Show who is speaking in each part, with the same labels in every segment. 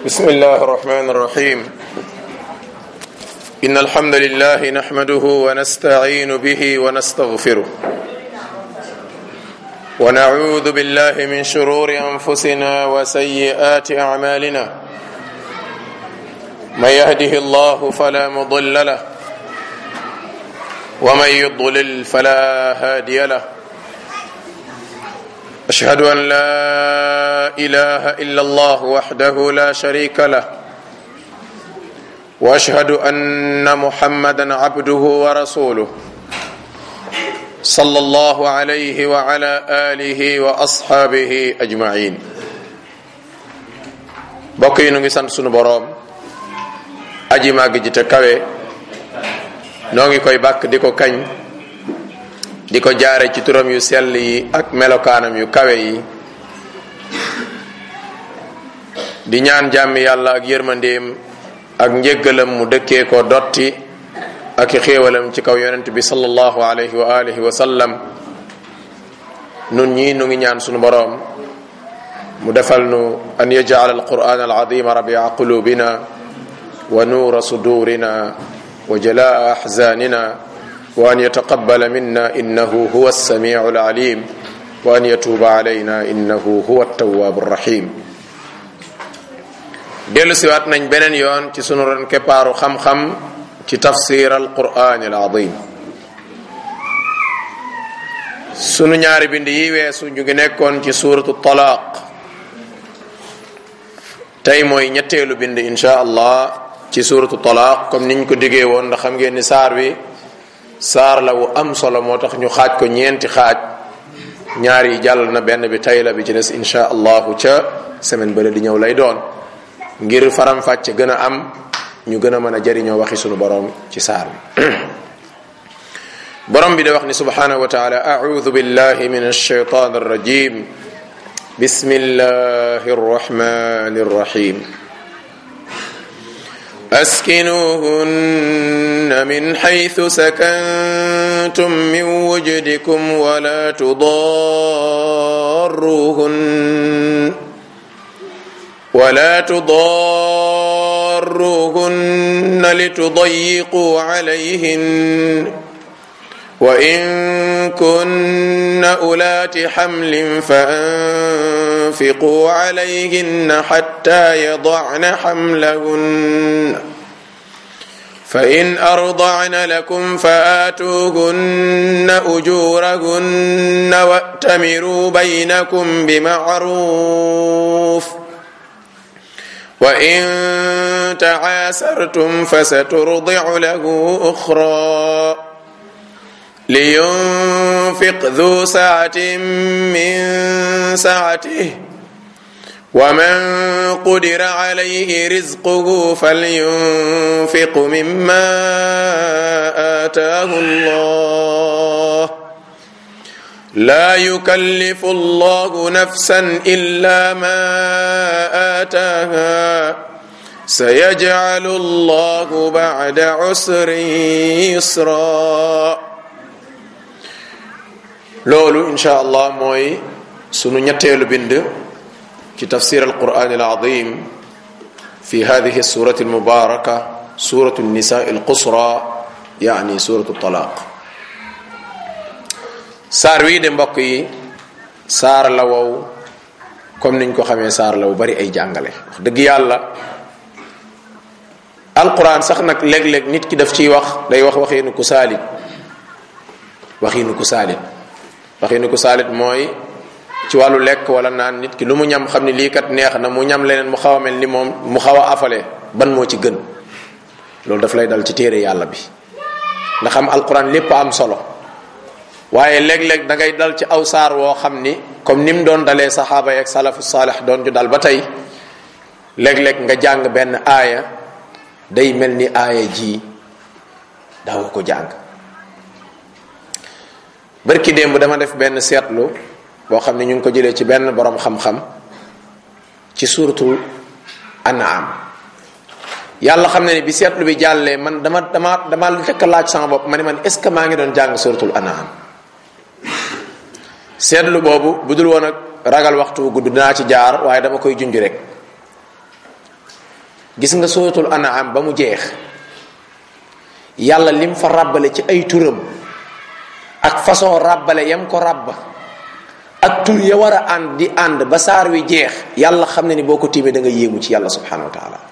Speaker 1: بسم الله الرحمن الرحيم إن الحمد لله نحمده ونستعين به ونستغفره ونعوذ بالله من شرور أنفسنا وسيئات أعمالنا من يهده الله فلا مضل له ومن يضلل فلا هادي له أشهد أن لا إله إلا الله وحده لا شريك له وأشهد أن محمدا عبده ورسوله صلى الله عليه وعلى آله وأصحابه أجمعين bokk yi nu ngi sant sunu boroom aji màgg ji te kawe noo ngi koy bàkk di ko kañ di ko jaare ci turam yu sell yi ak melokaanam yu kawe yi di ñaan jàmmi yàlla ak yërmandeem ak njéggalam mu dëkkee ko dotti ak i xéewalam ci kaw yonent bi sallallahu alayhi wa alihi wa sallam nun ñii nu ngi ñaan sunu boroom mu defal nu an yaj'al alquran alazima rabia qulubina wa nuura sudurina wa jalaa ahzanina وأن يتقبل منا إنه هو السميع العليم وأن يتوب علينا إنه هو التواب الرحيم dellu siwaat nañ beneen yoon ci sunu ron keppaaru xam-xam ci tafsir alquran alazim sunu ñaari bind yi weesu ñu ngi nekkoon ci suratu talaq tey mooy ñetteelu bind insha allah ci suratu talaq comme niñ ko diggee woon ndax xam ngeen ni saar wi saar la wu am solo moo tax ñu xaaj ko ñeenti xaaj ñaar yi jàll na benn bi tay la bi ci des insha allahu ca semaine bële di ñëw lay doon ngir faram-fàcce gën a am ñu gën a mën a jariñoo waxi sunu borom ci saar bi borom bi da wax ni subhanahu wa taala audu billahi min alshaytan arrajim bismillahi arrahmani arrahim أسكنوهن من حيث سكنتم من وجدكم ولا تضاروهن ولا تضاروهن لتضيقوا عليهن وإن كن أولات حمل فأنفقوا عليهن حتى يضعن حملهن فإن أرضعن لكم فآتوهن أجورهن وأتمروا بينكم بمعروف وإن تعاسرتم فسترضع له أخرى لينفق ذو سعة من سعته ومن قدر عليه رزقه فلينفق مما آتاه الله لا يكلف الله نفسا إلا ما آتاها سيجعل الله بعد عسر يسرا loolu insha allah mooy sunu ñetteelu bind ci tafsir alquran alazim fi hadihi surati almubaraka suratu nisa alqusra yani suratu talaq saar wii de mbokk yi saar la wow comme niñ ko xamee saar la wu bari ay jàngale wax dëgg yàlla alquran sax nag léeg-léeg nit ki daf ciy wax day wax waxiinu ku saalit waxiinu ku saalit waxiinu ku saalit mooy ci wàllu lekk wala naan nit ki lu mu ñam xam ni lii kat neex na mu ñam leneen mu xaw a mel ni moom mu xaw a afale ban moo ci gën loolu daf lay dal ci téere yàlla bi nga xam alquran lépp am solo waaye léeg-léeg da ngay dal ci aw saar woo xam ni comme ni mu doon dalee saxaaba yi ak salafu saalix doon ju dal ba tey léeg-léeg nga jàng benn aaya day mel ni aaya ji daaw ko jàng barki démb dama def benn seetlu boo xam ne ñu ngi ko jëlee ci benn boroom xam-xam ci suuratul an'am yàlla xam ne ni bi seetlu bi jàllee man dama dama dama fekk laaj sama bopp ma ne man est ce que maa ngi doon jàng suuratul an'am seetlu boobu bu dul woon ak ragal waxtu gudd dinaa ci jaar waaye dama koy junj rek gis nga suratul an'am ba mu jeex yàlla lim fa ràbbale ci ay turam ak façon ràbbale yam ko ràbba ak tur ya war a ànd di ànd ba saar wi jeex yàlla xam ne ni boo ko tiimee da nga yéemu ci yàlla subhanahu wa taala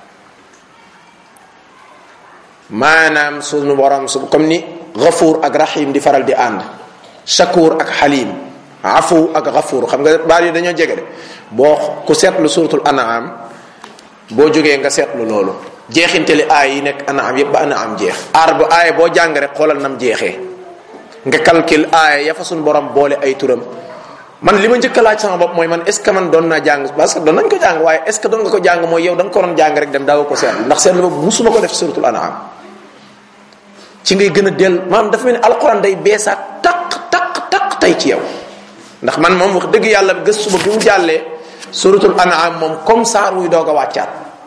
Speaker 1: maanaam sunu borom su comme ni gafuur ak rahim di faral di ànd shakur ak xalim afu ak gafuur xam nga baat yi dañoo jege de boo ku seetlu suratul an'am boo jógee nga seetlu loolu jeexinteli aay yi nekk an'am yépp ba an'am jeex aar bu aaya boo jàng rek xoolal nam jeexee nga calcul aaya ya fa sunu borom boole ay turam man li ma njëkk a laaj sama bopp mooy man est ce que man doon naa jàng parce que doon nañ ko jàng waaye est ce que doon nga ko jàng mooy yow da nga ko doon jàng rek dem daaw ko seetlu ndax seetlu boobu musuma ko def suratul an'am ci ngay gën a dell maanaam dafa mel ni alquran day beesaat taq taq taq tey ci yow ndax man moom wax dëgg yàlla gëstu ba bi mu jàllee suratul an'am moom comme saar wuy doog a wàccaat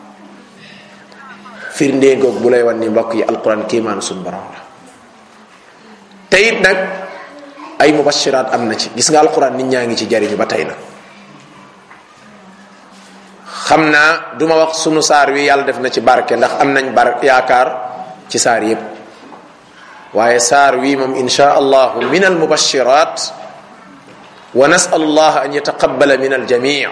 Speaker 1: firndee ngoog bu lay wan ni mbokk yi alquran kiimaan suñu borom la te it nag ay mubashiraat am na ci gis nga alquran nit ñaa ngi ci jariñu ba tey nag xam naa duma wax sunu saar wi yàlla def na ci barke ndax am nañ bar yaakaar ci saar yépp waaye saar wi moom insha allahu min al mubashirat wa nasalu allah an yataqabala min al jamii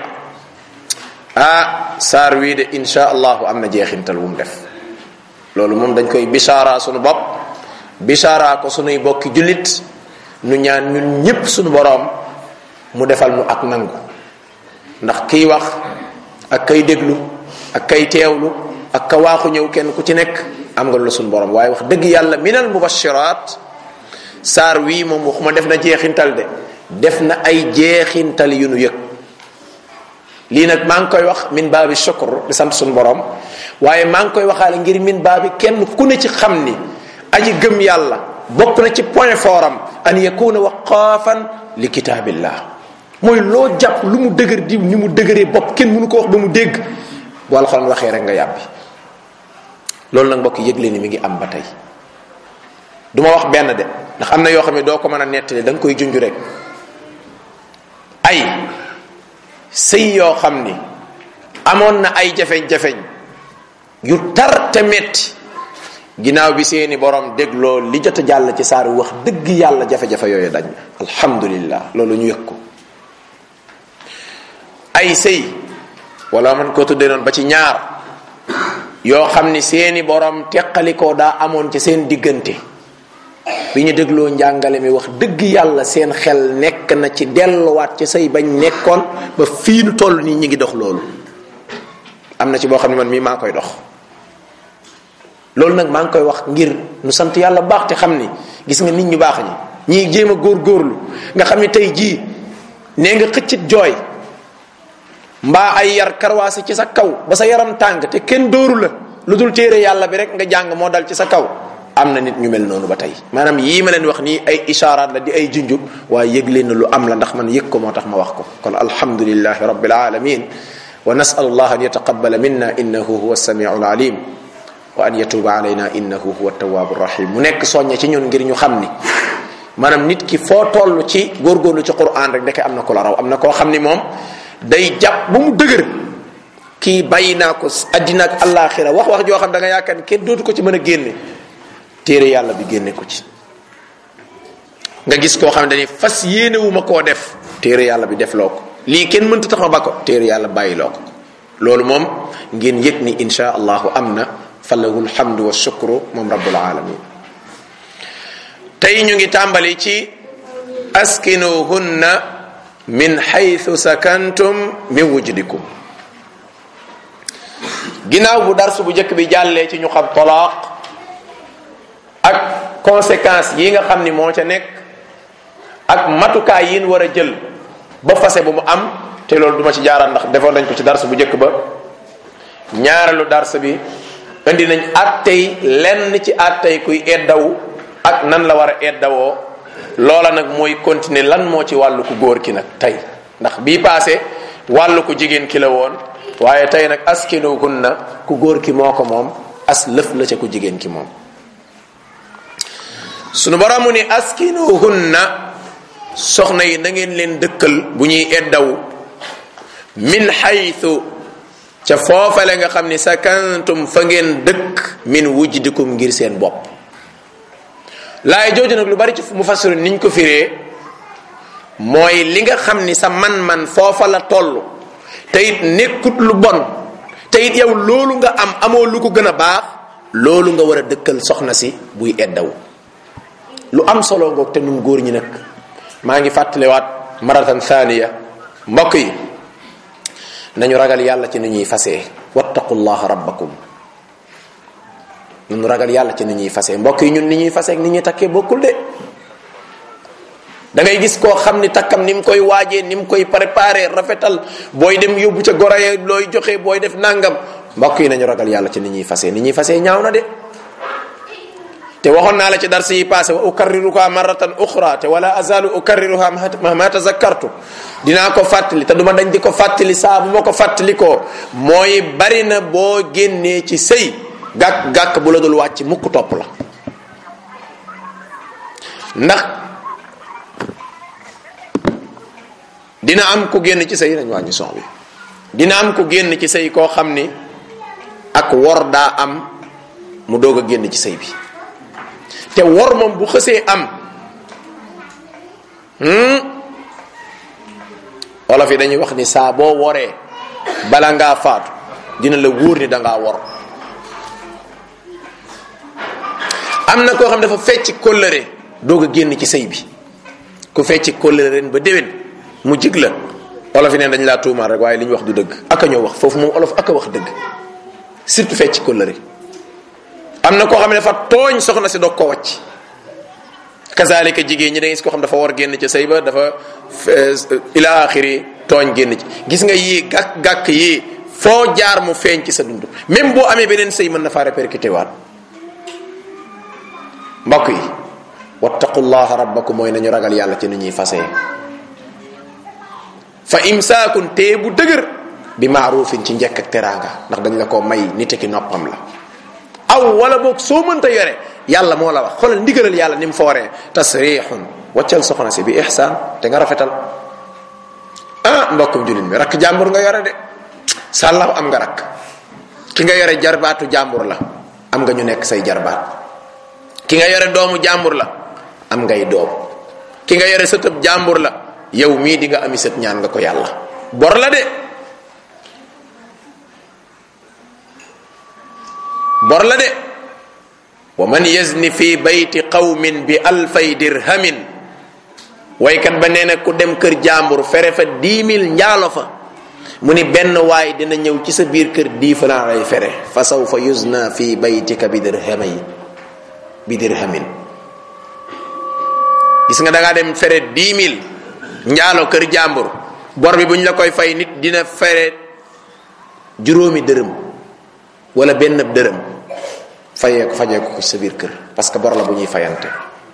Speaker 1: ah saar wii de insha allahu am na jeexintal wu mu def loolu moom dañ koy bishaara sunu bopp bishaara ko sunuy bokki jullit nu ñaan ñun ñépp sunu boroom mu defal nu ak nangu ndax kiy wax ak kay déglu ak kay teewlu ak ka waaxu ñëw kenn ku ci nekk am nga lu sunu boroom waaye wax dëgg yàlla minal mubashiraat saar wii moom waxuma def na jeexintal de def na ay jeexintal yu nu yëg lii nag maa ngi koy wax min baabi shukr di sant sunu boroom waaye maa ngi koy waxaale ngir min baabi kenn ku ne ci xam ni aji gëm yàlla bokk na ci point fort am an yakuna waqaafan li kitaabillah mooy loo jàpp lu mu dëgër diw ni mu dëgëree bopp kenn mënu ko wax ba mu dégg bu alxuraan waxee rek nga yàbbi loolu nag mbokk yëgle ni mi ngi am ba tey du ma wax benn de ndax am na yoo xam ne doo ko mën a nettali da nga koy junj rek ay sëy yoo xam ni amoon na ay jafeñ-jafeñ yu tar te metti ginnaaw bi seeni borom dégloo li jot a jàll ci saar wax dëgg yàlla jafe-jafe yooyu dañ alhamdulillah loolu ñu yëg ko ay sëy wala man ko tuddee noonu ba ci ñaar yoo xam ni seeni borom teqalikoo daa amoon ci seen diggante bi ñu dégloo njàngale mi wax dëgg yàlla seen xel nekk na ci delluwaat ci say bañ nekkoon ba fii nu toll nii ñi ngi dox loolu am na ci boo xam ne man mii maa koy dox loolu nag maa ngi koy wax ngir nu sant yàlla baax te xam ni gis nga nit ñu baax ñi ñii jéem a góorgóorlu nga xam ni tey jii nee nga xëccit jooy mbaa ay yar karwaasi ci sa kaw ba sa yaram tàng te kenn dóoru la lu dul téere yàlla bi rek nga jàng moo dal ci sa kaw am na nit ñu mel noonu ba tey maanaam yii ma leen wax nii ay ishaaraat la di ay junju waaye yëg leen na lu am la ndax man yëg ko moo tax ma wax ko kon alhamdulilahi rabbil alamin wa nasalu allah an yataqabala minna innahu huwa samiu alalim wa an yatuba alayna innahu huwa tawaabu rahim mu nekk soññe ci ñun ngir ñu xam ni maanaam nit ki foo toll ci góorgóorlu ci quran rek ndeke am na ko la raw am na koo xam ni moom day jàpp ba mu dëgër kii bàyyi naa ko addina ak àllaaxira wax wax joo xam da nga yaakaar ni kenn dootu ko ci mën a génne téere yàlla bi génne ko ci nga gis koo xam ne dañuy fas yéenewuma koo def téere yàlla bi def loo ko lii kenn mënta tax ma ba ko téere yàlla bàyyi loo ko loolu moom ngeen yëg ni insha allahu am na falahu lhamdu wa shukru moom rabbul alamin tey ñu ngi tàmbali ci askinuhunna min xaytu sakantum min wujdikum ginnaaw bu darsu bu njëkk bi jàllee ci ñu xam talaaq ak conséquences yi nga xam ni moo ca nekk ak matukaay yin war a jël ba fase bu mu am te loolu duma ci jaaraat ndax defoon nañ ko ci darsu bu njëkk ba ñaareelu dars bi indi nañ attey lenn ci attey kuy eddawu ak nan la war a eddawoo loola nag mooy continuer lan moo ci wàllu ku góor ki nag tey ndax bii paase wàllu ku jigéen ki la woon waaye tey nag askinuhunna ku góor ki moo ko moom as lëf la ca ku jigéen ki moom sunu boromu ni askinuhunna soxna yi na ngeen leen dëkkal bu ñuy eddawu min xaytu ca foofale nga xam ni sakantum fa ngeen dëkk min wujdikum ngir seen bopp laay jooju nag lu bari ci mu fassiru niñ ko firee mooy li nga xam ni sa man-man foofa la toll te it nekkut lu bon te it yow loolu nga am amoo lu ko gën a baax loolu nga war a dëkkal soxna si buy eddaw lu am solo ngoog te nun góor ñi nag maa ngi fàttaliwaat maratan thaniya mbokk yi nañu ragal yàlla ci ni ñuy fasee wattaqullaha rabbakum nañu ragal yàlla ci ni ñuy fasee mbokk yi ñun ni ñuy fasee ak ni ñuy takkee bokkul de da ngay gis koo xam ni takkam ni mu koy waajee ni mu koy préparé rafetal booy dem yóbbu ca goroye looy joxe booy def nangam mbokk yi nañu ragal yàlla ci ni ñuy fasee ni ñuy fasee ñaaw na de te waxoon naa la ci dars yi passé wa ukarriruha marratan uxra te wala azalu ukarriruha ma tazakkartu dinaa ko fàttali te duma dañ di ko fàttali saa bu ma ko fàttali ko mooy bari na boo génnee ci sëy gàkk gàkk bu la dul wàcc mukk topp la ndax dina am ku génn ci sëy nañ wàññi son bi dina am ku génn ci sëy koo xam ni ak wor daa am mu doog a génn ci sëy bi te wor moom bu xësee am olof yi dañuy wax ni saa boo woree bala ngaa faatu dina la wóor ni dangaa wor am na koo xam dafa fecc kóllëre doog a génn ci sëy bi ku fecc kóllëre ren ba déwén mu jig la olof yi neen dañ laa tuumaal rek waaye li ñu wax du dëgg aka ñoo wax foofu moom olof aka wax dëgg surtout fecc kóllëre am na koo xam ne dafa tooñ soxna si doog ko wàcc kazalika jigéen ñi da ngay gis koo xam dafa war génn ci sëy ba dafa ila axiri tooñ génn ci gis nga yii gàkk gàkk yii foo jaar mu feeñ ci sa dund même boo amee beneen sëy mën na faa répercuté waat mbokk yi wattaqullaha rabbakum mooy nañu ragal yàlla ci ni ñuy fasee fa imsaakun tee bu dëgër bi maarufin ci njekk ak teraanga ndax dañ la ko may nite ki noppam la aw wala boog soo mënta yore yàlla moo la wax xoolal ndigalal yàlla ni mu fooree tasrixun waccal soxna si bi ihsaan te nga rafetal ah mbokkum jullit mi rakk jàmbur nga yore de sàllaw am nga rakk ki nga yore jarbaatu jàmbur la am nga ñu nekk say jarbaat ki nga yore doomu jàmbur la am ngay doom ki nga yore sëtëb jàmbur la yow mii di nga ami sët ñaan nga ko yàlla bor la de bor la de wa man yazni fi bayti qawmin bi alfay dirhamin waykat ba nee na ku dem kër jàmbur fere fa dix mille njaalo fa mu ni benn waay dina ñëw ci sa biir kër dix francs lay fere fa sawfa yuzna fi baytika bi dirhamay bi dirhamin gis nga da ngaa dem fere dix mille njaalo kër jàmbur bor bi bu ñu la koy fay nit dina fere juróomi dërëm wala benn dërëm fayee ko fajee ko sa biir kër parce que bor la bu ñuy fayante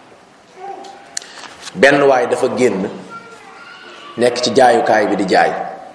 Speaker 1: benn waay dafa génn nekk ci jaayukaay bi di jaay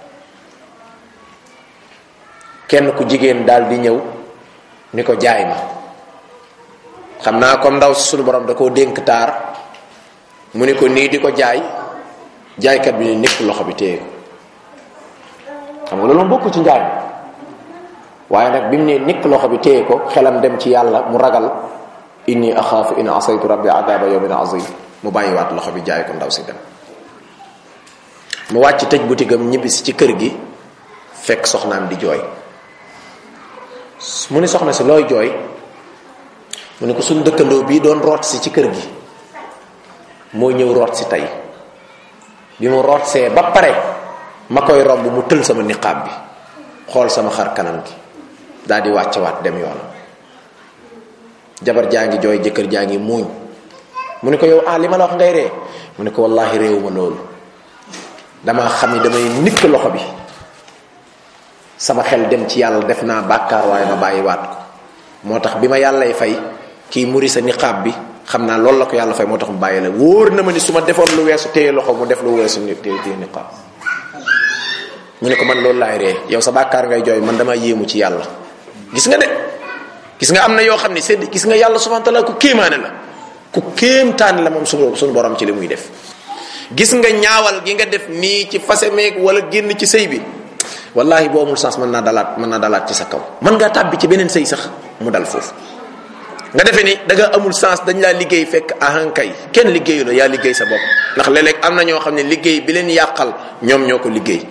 Speaker 1: kenn ku jigéen daal di ñëw ni ko jaay ma xam naa comme ndaw si sunu borom da koo dénk taar mu ni ko nii di ko jaay jaaykat bi ni nekk loxo bi téye ko xam nga loolu moom bokku ci njaay waaye nag bi mu ne nikk loxo bi téye ko xelam dem ci yàlla mu ragal inni axaafu in asaytu rabbi adaba yawmin azim mu bàyyiwaat loxo bi jaay ko ndaw si dem mu wàcc tëj butigam ñibbisi ci kër gi fekk soxnaam di jooy mu ni soxna si looy jooy mu ne ko suñ dëkkandoo bii doon root si ci kër gi moo ñëw root si tey bi mu root see ba pare ma koy romb mu tël sama niqaab bi xool sama xar kanam gi daal di wàccewaat dem yoonam jabar jaa ngi jooy jëkkër jaa ngi muuñ mu ne ko yow ah li ma la wax ngay ree mu ne ko wallahi réewuma loolu damaa xam ni damay nikk loxo bi sama xel dem ci yàlla def naa bàkkaar waaye ma bàyyiwaat ko moo tax bi ma yàllay fay kii muri sa niqaab bi xam naa loolu la ko yàlla fay moo tax mu bàyyi la wóor na ma ni su ma defoon lu weesu téye loxo mu def lu weesu ni téye téye niqaab mu ne ko man loolu laay ree yow sa bàkkaar ngay jooy man damaa yéemu ci yàlla gis nga de gis nga am na yoo xam ne sedd gis nga yàlla subhanahu wa taala ku kéemaane la ku kéemtaane la moom suñu suñu borom ci li muy def gis nga ñaawal gi nga def nii ci fase meeg wala génn ci sëy bi wallahi boo amul sens mën naa dalaat mën naa dalaat ci sa kaw mën ngaa tàbbi ci beneen sëy sax mu dal foofu nga defee ni da nga amul sens dañ laa liggéey fekk ahankay kenn liggéeyu la yaa liggéey sa bopp ndax léeg-léeg am na ñoo xam ne liggéey bi leen yàqal ñoom ñoo ko liggéey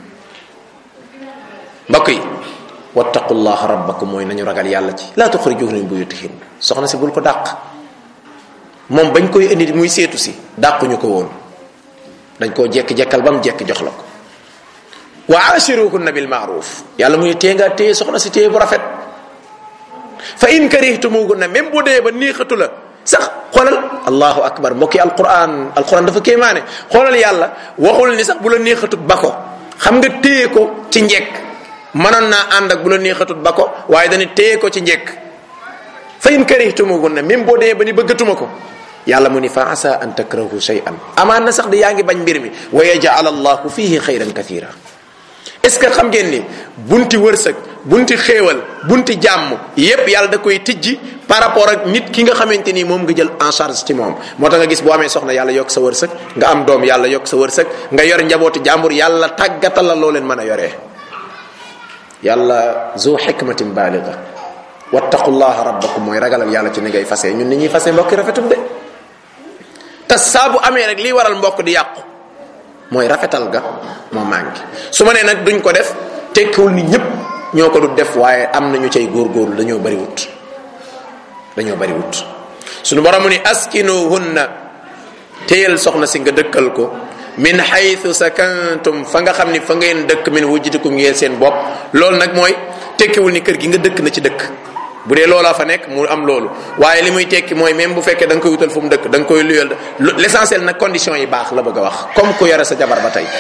Speaker 1: mbokk yi wattaqullaha rabbakum mooy nañu ragal yàlla ci laa tuxrijuhum min buyutihim soxna si bul ko dàq moom bañ koy indi muy seetu si dàquñu ko woon dañ koo jekk-jekkal ba mu jekk jox la ko wa ashiruhunna bil maaruf yàlla muy tee nga téye soxna si téye bu rafet fa in karihtumuhunna même bu dee ba niixatu la sax xoolal allahu akbar mbokki alquran alquran dafa kéemaane xoolal yàlla waxul ni sax bu la niixatut ba ko xam nga téye ko ci njekk mënoon naa ànd ak bu la neexatut ba ko waaye dañu téye ko ci njekk fa in karihtumuhunna même boo dee ba ni bëggatuma ko yàlla mu ni fa asa an takrahu shay'an amaan na sax de yaa ngi bañ mbir mi wa yaj'al allahu fihi xayran kathira est ce que xam ngeen ni bunti wërsëg bunti xéewal bunti jàmm yépp yàlla da koy tijji par rapport ak nit ki nga xamante ni moom nga jël en charge ci moom moo tax nga gis boo amee soxna yàlla yokk sa wërsëg nga am doom yàlla yokk sa wërsëg nga yor njabootu jàmbur yàlla tàggatal la loo leen mën a yoree yàlla zu xikmatin baaliga wattaqullaha rabbakum mooy ragalal yàlla ci ni ngay fase ñun ni ñuy fase mbokki rafetum de te saa bu amee rek lii waral mbokk di yàqu mooy rafetal ga moo manqué su ma nee nag duñ ko def tekkiwul ni ñëpp ñoo ko du def waaye am na ñu cay góorgóorlu dañoo bari wut dañoo bari wut suñu borom ni askinuhunna téyal soxna si nga dëkkal ko min xaytu sakantum fa nga xam ni fa ngeen dëkk min wujjitikum ngeen seen bopp loolu nag mooy tekkiwul ni kër gi nga dëkk na ci dëkk bu dee loolaa fa nekk mu am loolu waaye li muy tekki mooy même bu fekkee da nga koy wutal fu mu dëkk da nga koy luyal l'essentiel nag condition yi baax la bëgg a wax comme ku yore sa jabar ba tey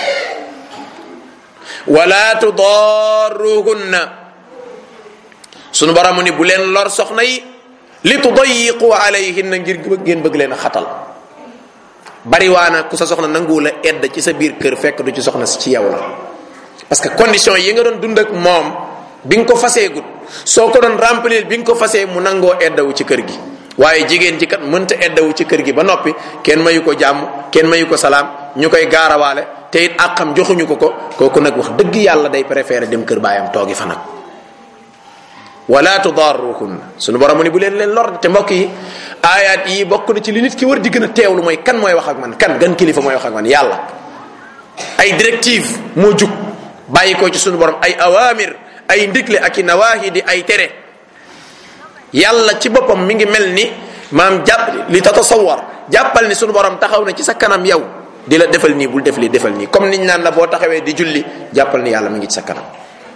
Speaker 1: wala tudarruhunna sunu borom ni bu leen lor soxna yi li tudayiqu alayhinna ngir ngeen bëgg leen a xatal bariwaana ku sa soxna nanguwu la edd ci sa biir kër fekk du ci soxna si ci yow la parce que condition yi nga doon dund ak moom bi nga ko faseegut soo ko doon remplir bi nga ko fasee mu nangoo eddawu ci kër gi waaye jigéen ji kat mënta eddawu ci kër gi ba noppi kenn mayu ko jàmm kenn mayu ko salaam ñu koy gaarawaale te it àqam joxuñu ko ko kooku nag wax dëgg yàlla day préféré dem kër baayam toogi fa nag wala tudarruhunna sunu borom mu ni bu leen leen lor te mbokk yi aayaat yi bokk na ci li nit ki war di gën a teewlu mooy kan mooy wax ak man kan gan kilifa mooy wax ak man yàlla ay directive moo jug bàyyi ko ci sunu borom ay awamir ay ndigle ak i nawaahi di ay tere yàlla ci boppam mi ngi mel ni maam jàpp li tatasawar jàppal ni sunu borom taxaw na ci sa kanam yow di la defal nii bul def lii defal nii comme niñ naan la boo taxawee di julli jàppal ni yàlla mi ngi ci sa kanam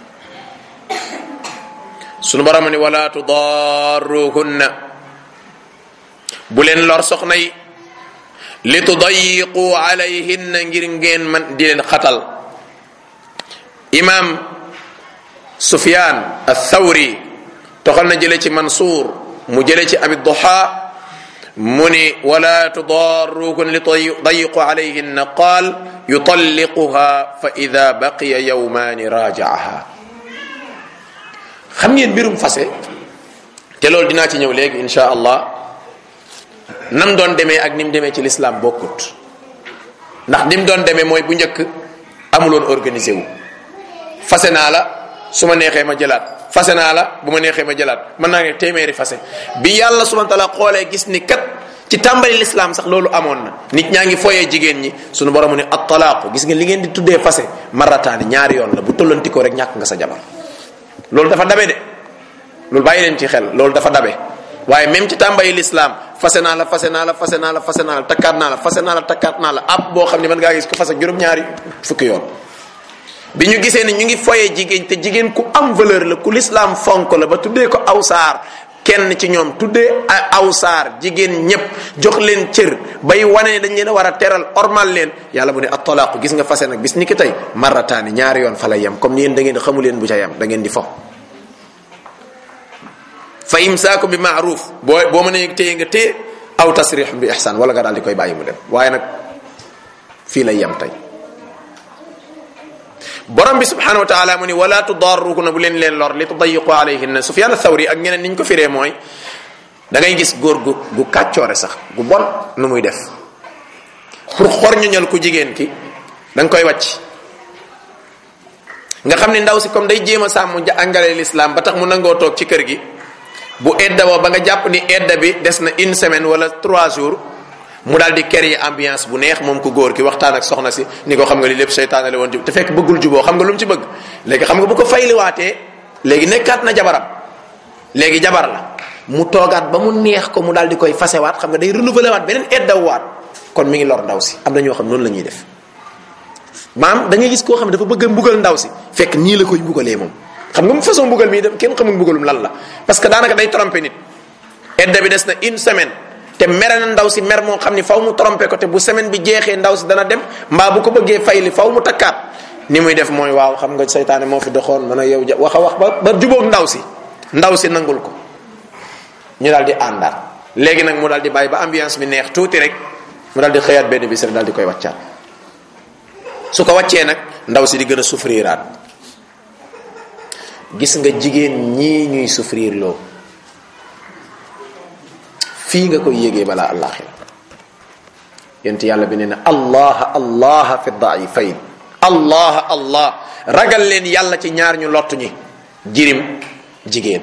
Speaker 1: sunu borom ni wala tudarruhunna bu leen lor soxna yi li tudayiqu alayhinna ngir ngeen man di leen xatal imam sufyan athawri toxal na jële ci mansour mu jële ci abi duha mu ni wala tudarruhun li tudayiqu alayhinna qaal yutalliquha fa ida baqiya yawmani rajaaha xam ngeen mbirum fase te loolu dinaa ci ñëw léegi insha allah nam doon demee ak ni mu demee ci l'islam bokkut ndax ni mu doon demee mooy bu njëkk amuloon organisé wu fase naa la su ma neexee ma jëlaat fase naa la bu ma neexee ma jëlaat mën naa ne téeméeri fase bi yàlla subhanahu wa taala xoolee gis ni kat ci tàmbali l'islam sax loolu amoon na nit ñaa ngi foyee jigéen ñi sunu borom ne at talaaqu gis nga li ngeen di tuddee fase marataani ñaari yoon la bu tollanti ko rek ñàkk nga sa jabar loolu dafa dabe de loolu bàyyi leen ci xel loolu dafa dabe waaye même ci tàmbali l'islam fase naa la fase naa la fase naa la fase naa la takkaat naa la fase naa la takkaat naa la ab boo xam ne mën ngaa gis ko fase juróom-ñaari fukki yoon bi ñu gisee ni ñu ngi foyee jigéen te jigéen ku am valeur la ku l'islam fonk la ba tuddee ko aw saar kenn ci ñoom tuddee aw saar jigéen ñépp jox leen cër bay wane ne dañ leen a war a teral ormal leen yàlla mu ne at-talaaqu gis nga fase nag bis ni ki tey marataani ñaari yoon fa la yem comme ni yéen da ngeen di xamu leen bu ca yem da ngeen di fo fa imsaaku bi maaruf boo boo mënee téye nga téye aw tasrix bi ihsan wala nga daal di koy bàyyi mu dem waaye nag fii lay yem tey borom bi subhanahu wa taala mu ni wala tudarruhunna bu leen leen lor li tudayiqu alayhinna sufyan athawri ak ñeneen niñ ko firee mooy da ngay gis góor gu gu kàccoore sax gu bon nu muy def pour xor ñuñal ku jigéen ki da nga koy wàcc nga xam ni ndaw si comme day jéem a sàmm angale l'islam ba tax mu nangoo toog ci kër gi bu edda woo ba nga jàpp ni edda bi des na une semaine wala trois jours mu daal di créer ambiance bu neex moom ko góor ki waxtaan ak soxna si ni ko xam nga li lépp seytaane la woon te fekk bëggul juboo xam nga lu mu ci bëgg léegi xam nga bu ko fayliwaatee léegi nekkaat na jabaram léegi jabar la mu toogaat ba mu neex ko mu daal di koy fasewaat xam nga day renouveler waat beneen eddawaat kon mi ngi lor ndaw si am na ñoo xam noonu la ñuy def maam da ngay gis koo xam ne dafa bëgg a mbugal ndaw si fekk nii la koy mbugalee moom xam nga mu façon mbugal mii kenn xamul mbugalum lan la parce que daanaka day tromper nit edda bi des na une semaine te mere na ndaw si mer moo xam ni faw mu tromper ko te bu semaine bi jeexee ndaw si dana dem mbaa bu ko bëggee fay li faw mu takkaat ni muy def mooy waaw xam nga seytaane moo fi doxoon man a yow wax a wax ba ba jubóog ndaw si ndaw si nangul ko ñu daal di àndaat léegi nag mu daal di bàyyi ba ambiance bi neex tuuti rek mu daal di xëyaat benn bis rek daal di koy wàccaat su ko wàccee nag ndaw si di gën a souffriraat gis nga jigéen ñii ñuy souffrir loo fii nga koy yégee balaa àllaaxira yent yàlla bi nee na allah allah fi daifayn allah allah ragal leen yàlla ci ñaar ñu lottu ñi jirim jigéen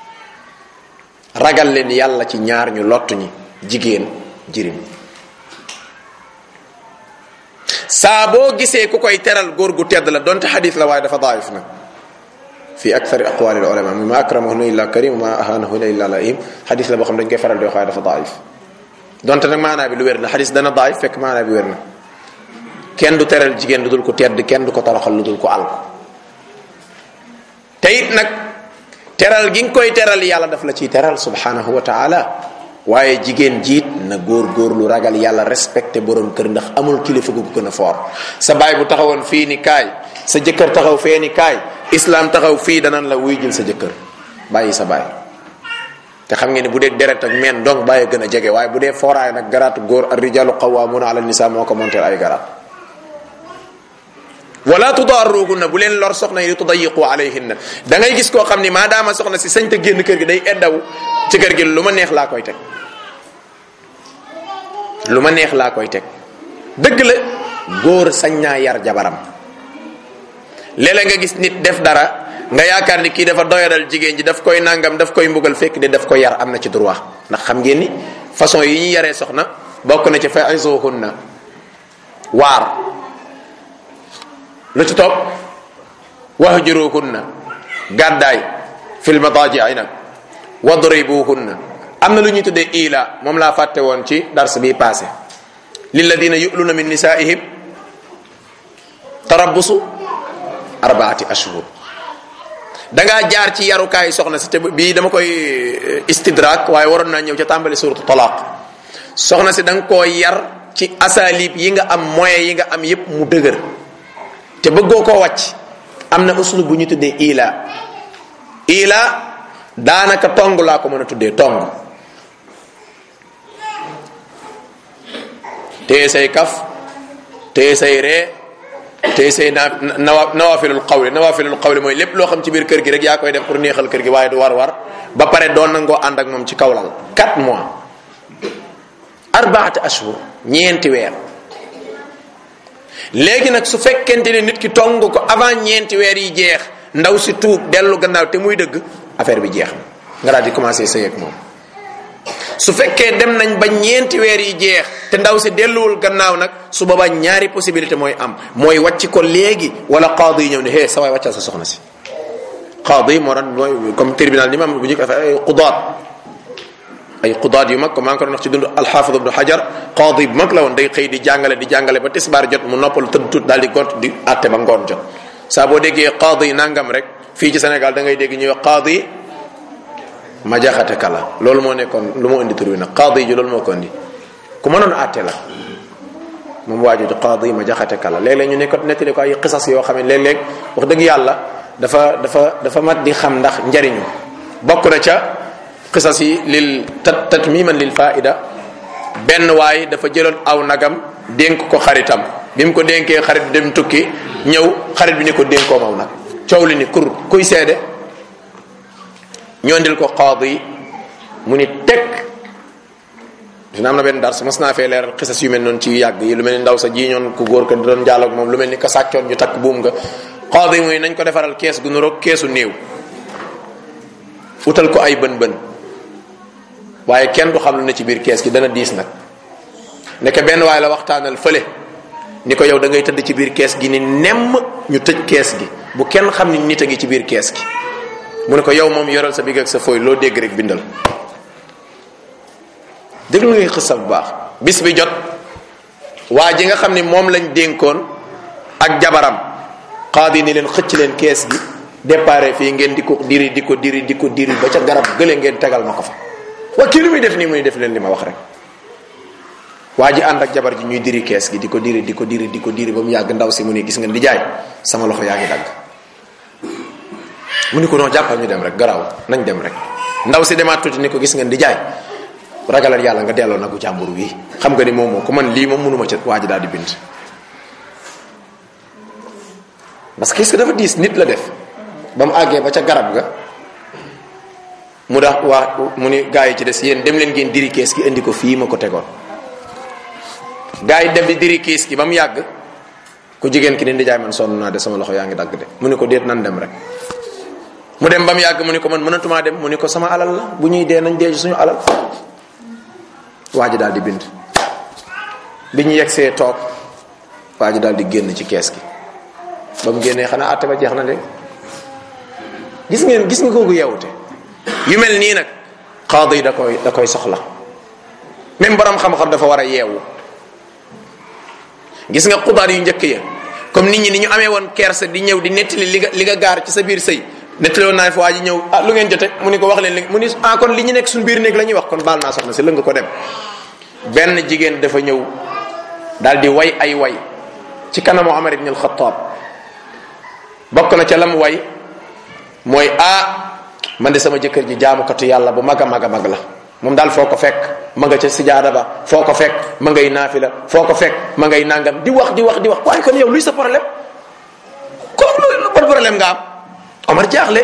Speaker 1: ragal leen yàlla ci ñaar ñu lottu ñi jigéen jirim saa boo gisee ku koy teral góor gu tedd la donte xadis la waaye dafa daayif nag fi akthari aqwali ulama ma akramahuna illa karim ma ahanahuna illa laim xadis la boo xam dañ koy faral di wax waaye dafa daayif donte nag maanaa bi lu wér la xadis dana daayif fekk maanaa bi wér na kenn du teral jigéen lu dul ko tedd kenn du ko toroxal lu dul ko alko te it nag teral gi nga koy teral yàlla daf la ciy teral subhanahu wa taala waaye jigéen jiit na góor góor lu ragal yàlla respecté borom kër ndax amul kilifa gu ko gën a foor sa baay bu taxawoon fii ni kaay sa jëkkër taxaw fee ni kaay islam taxaw fii danan la wuy jël sa jëkkër bàyyi sa baay te xam ngeen ni bu dee deret ak meen donc bàyyi gën a jege waaye bu dee fooraay nag garaatu góor ar rijalu qawwamuna ala nisa moo ko monteel ay garaat wala tudarruhunna bu leen lor soxna yi di tudayiqu alayhinna da ngay gis koo xam ni maadaama soxna si sañ te génn kër gi day eddaw ci kër gi lu ma neex laa koy teg lu ma neex laa koy teg dëgg la góor sañ naa yar jabaram léeg-léeg nga gis nit def dara nga yaakaar ni kii dafa doyadal jigéen ji daf koy nangam daf koy mbugal fekk de daf koy yar am na ci droit ndax xam ngeen ni façon yi ñuy yaree soxna bokk na ci fa'izuhunna waar lu ci topp wahjuruhunna gàddaay fil madaaji'i nag wadribuhunna am na lu ñuy tuddee ila moom laa fàtte woon ci dars bi passé lilladina yu'luna min nisaihim tarabbusu arbaati ashhur da ngaa jaar ci yarukaay soxna si te bii dama koy istidrak waaye waroon naa ñëw ca tàmbali suratu talaq soxna si da nga koo yar ci asalib yi nga am moyens yi nga am yépp mu dëgër te bëggoo koo wàcc am na uslub bu ñu tuddee ila ila daanaka tong laa ko mën a tuddee tong téye say kaf téye say ree téye say naa nawa nawafilul qawli nawafilul qawli mooy lépp loo xam ci biir kër gi rek yaa koy def pour neexal kër gi waaye du war war ba pare doon nangoo ànd ak moom ci kawlal 4 mois arbaati ashhur ñeenti weer léegi nag su fekkente ne nit ki tong ko avant ñeenti weer yi jeex ndaw si tuub dellu gannaaw te muy dëgg affaire bi jeex na nga daal di commencé sëy ak moom su fekkee dem nañ ba ñeenti weer yi jeex te ndaw si delluwul gannaaw nag su boobaa ñaari possibilité mooy am mooy wàcc ko léegi wala qaadi yi ñëw ne hé sa waay wàccal sa soxna si qaadi moo doon mooy comme tribunal ni ma am bu njëkk ay qudaat ay qudaat yu mag ko maa ngi ko doon wax ci dund alxaafid ibnu xajar qaadi bu mag la woon day xëy di jàngale di jàngale ba tisbaar jot mu noppalu tëdd tut daal di gont di àtte ba ngoon jot saa boo déggee qaadi nangam rek fii ci Sénégal da ngay dégg ñuy wax qaadi ma jaxate kala loolu moo nekkoon lu moo indi tur wi nag qaadi ji loolu moo ko indi ku mënoon àtte la moom waa jooju qaadi ma jaxate kala léeg-léeg ñu nekkoon nettali ko ay xisas yoo xam ne léeg-léeg wax dëgg yàlla dafa dafa dafa mat di xam ndax njariñu bokk na ca xisas yi lil tat tatmiman lil faida benn waay dafa jëloon aw nagam dénk ko xaritam bi mu ko dénkee xarit bi dem tukki ñëw xarit bi ni ko dénkoo maw nag coow li ni kur kuy seede ñoondil ko qaadi mu ni teg dina am na benn dars mas naa fee leeral xisas yu mel noonu ci yàgg yi lu mel ni ndaw sa ji ñoon ku góor ka doon jaaloog moom lu mel ni ka sàccoon ñu takk buum nga qaadi muy nañ ko defaral kees gu nuroog keesu néew utal ko ay bën bën waaye kenn du xam lu ne ci biir kees gi dana diis nag nekk benn waaye la waxtaanal fële ni ko yow da ngay tëdd ci biir kees gi ni nemm ñu tëj kees gi bu kenn xam ni nit a ngi ci biir kees gi mu ne ko yow moom yoral sa big ak sa fooy loo dégg rek bindal déglu ngay xësa bu baax bis bi jot waa ji nga xam ni moom lañ dénkoon ak jabaram xaadi ni leen xëcc leen kees gi déparé fii ngeen di ko diri di ko diri di ko diri ba ca garab gële ngeen tegal ma ko fa waa kii lu muy def nii muy def leen li ma wax rek waa ji ànd ak jabar ji ñuy diri kees gi di ko diri di ko diri di ko diri ba mu yàgg ndaw si mu ne gis nga di jaay sama loxo yaa ngi dagg mu ni ko non jàppal ñu dem rek garaaw nañ dem rek ndaw si demaat tuuti ni ko gis nga di jaay ragalal yàlla nga delloo nagu jàmbur wi xam nga ni moom moo ko man lii moom mënuma ca waa ji daal di bind parce que est-ce que dafa diis nit la def ba mu àggee ba ca garab ga mu dax waa mu ni gaa yi ci des yéen dem leen ngeen diri kees gi indi ko fii ma ko tegoon gaa yi dem di diri kees gi ba mu yàgg ku jigéen ki ni di jaay man sonn naa de sama loxo yaa ngi dagg de mu ni ko déet nan dem rek mu dem ba mu yàgg mu ni ko man mënatumaa dem mu ni ko sama alal la bu ñuy dee nañ dee suñu alal waa ji daal di bind bi ñu yegsee toog waa ji daal di génn ci kees gi ba mu génnee xanaa àtte ba jeex na de gis ngeen gis nga kooku yeewute yu mel nii nag xaadi yi da koy da koy soxla même borom xam-xam dafa war a yeewu gis nga xudaar yu njëkk ya comme nit ñi ni ñu amee woon kersa di ñëw di nettali li nga li nga gaar ci sa biir sëy nettali woon naa fi waa ji ñëw ah lu ngeen jote mu ni ko wax leen li mu ni ah kon li ñu nekk suñu biir néeg la ñuy wax kon baal naa soxna si lëng ko dem benn jigéen dafa ñëw daal di way ay way ci kanamu Omar ibn al-Khattab bokk na ca lam way mooy ah man de sama jëkkër ji jaamukatu yàlla bu mag a mag a mag la moom daal foo ko fekk ma nga ca sijaada ba foo ko fekk ma ngay naafila foo ko fekk ma ngay nangam di wax di wax di wax waaye kon yow luy sa problème kon lu ban problème nga am Omar jaaxle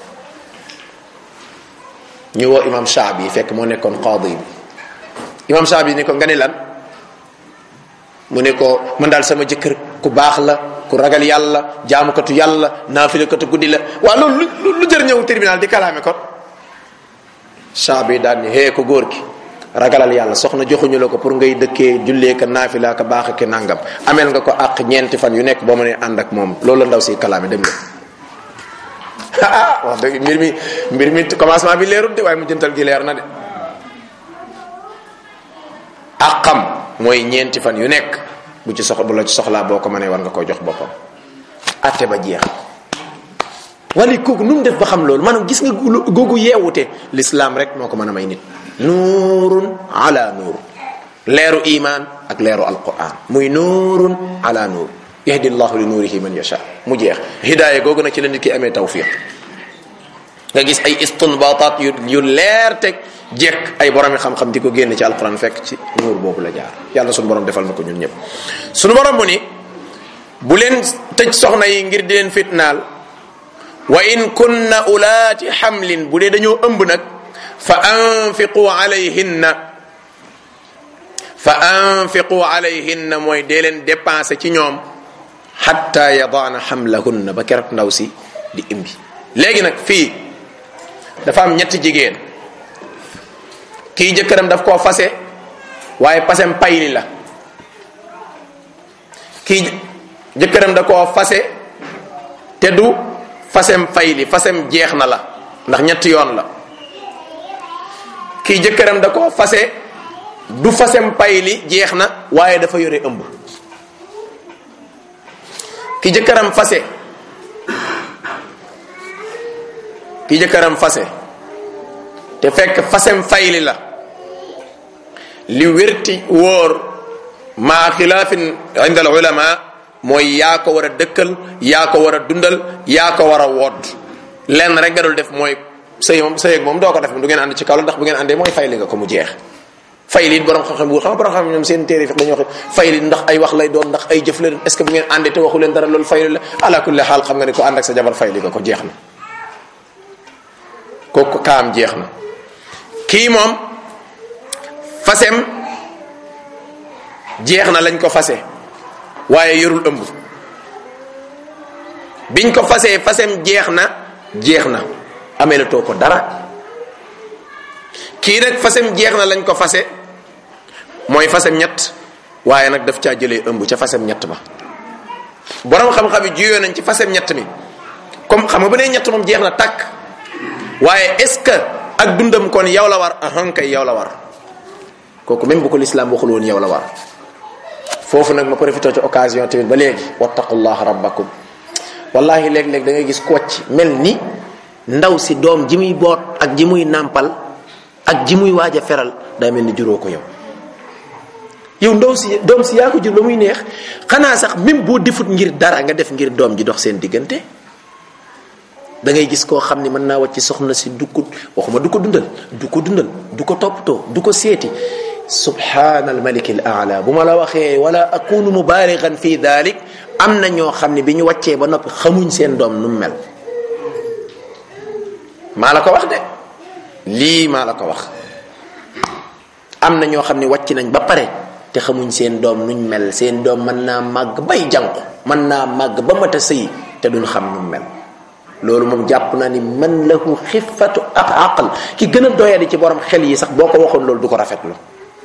Speaker 1: ñu woo imam Shaabi fekk moo nekkoon qaadi bi imam Shaabi ni ko nga ni lan mu ne ko man daal sama jëkkër ku baax la ku ragal yàlla jaamukatu yàlla naafilakatu guddi la waa loolu lu lu jër ñëw tribunal di kalaame kon Shaabi daal ni hee ko góor ki ragalal yàlla soxna joxuñu la ko pour ngay dëkkee jullee ka naafila ka baax ke nangam ameel nga ko àq ñeenti fan yu nekk boo mënee ànd ak moom loolu la ndaw si kalaame dem nga ah wax dëgg mbir mi mbir mi commencement bi leerut de waaye mu jëntal gi leer na de àqam mooy ñeenti fan yu nekk bu ci sox bu la ci soxlaa boo ko mënee war nga koy jox boppam atte ba jeex wala kooku nu mu def ba xam loolu maanaam gis nga googu yeewute l'islam rek moo ko mën a may nit nuurun ala nuur leeru iman ak leeru alquran muy nuurun ala nuur yahdi llahu li nuurihi man yasha mu jeex hidaaya googu nag ci la nit ki amee tawfiq nga gis ay istinbataat yu yu leer teg jekk ay boromi xam-xam di ko génn ci alquran fekk ci nuur boobu la jaar yàlla suñu borom defal na ko ñun ñëpp suñu borom mu ni bu leen tëj soxna yi ngir di leen fitnaal wa in kunna ulaati xamlin bu dee dañoo ëmb nag fa anfiqu alayhinna fa anfiqu alayhinna mooy dee leen dépensé ci ñoom xatta yadaana xamlahunna ba keroog ndaw si di imbi léegi nag fii dafa am ñetti jigéen kii jëkkëram daf koo fase waaye pasem payli la kii jëkkëram da koo fase te du fasem fayli fasem jeex na la ndax ñetti yoon la kii jëkkëram da koo fase du fasem payli jeex na waaye dafa yore ëmb ki jëkkëram fase ki jëkkëram fase te fekk fasem fayli la li wérti wóor maa xilaafin inda al ulama mooy yaa ko war a dëkkal yaa ko war a dundal yaa ko war a wodd lenn rek nga dul def mooy sëy moom sëy ak moom doo ko def du ngeen ànd ci kaw la ndax bu ngeen àndee mooy fayli nga ko mu jeex fayli it borom xam-xam bu xam borom xam ñoom seen téere fi dañuy wax fayli ndax ay wax lay doon ndax ay jëf la est ce que bu ngeen àndee te waxu leen dara loolu fayli la ala kulli xaal xam nga ne ko ànd ak sa jabar fayli nga ko jeex na kooku kaam jeex na kii moom fasem jeex na lañ ko fase waaye yorul ëmb biñ ko fasee fasem jeex na jeex na ameelatoo ko dara kii nag fasem jeex na lañ ko fase mooy fasem ñett waaye nag daf caa jëlee ëmb ca fasem ñett ba borom xam-xam yi juyoo nañ ci fasem ñett mi comme xam nga bu nee ñett moom jeex na tàkk waaye est ce que ak dundam kon yow la war ahan kay yow la war kooku même bu ko lislaam waxul woon yow la war foofu nag ma profité ci occasion tamit ba léegi wattaqullah rabbakum wallahi léeg-léeg da ngay gis kocc mel ni ndaw si doom ji muy boot ak ji muy nàmpal ak ji muy waaj a feral daa mel ni juróo ko yow yow ndaw si doom si yaa ko jur ba muy neex xanaa sax même boo defut ngir dara nga def ngir doom ji dox seen diggante da ngay gis koo xam ni mën naa wàcc soxna si du ko waxuma du ko dundal du ko dundal du ko toppatoo du ko seeti subhanal malik al aala bu ma la waxee wala akunu mubaaligan fi dalik am na ñoo xam ne bi ñu wàccee ba noppi xamuñ seen doom nu mu mel maa la ko wax de lii maa la ko wax am na ñoo xam ne wàcc nañ ba pare te xamuñ seen doom nuñ mel seen doom mën naa màgg bay jànku mën naa màgg ba mat a sëy te duñ xam nu mu mel loolu moom jàpp naa ni man lahu xifatu ak aqal ki gën a doyadi ci borom xel yi sax boo ko waxoon loolu du ko rafetlu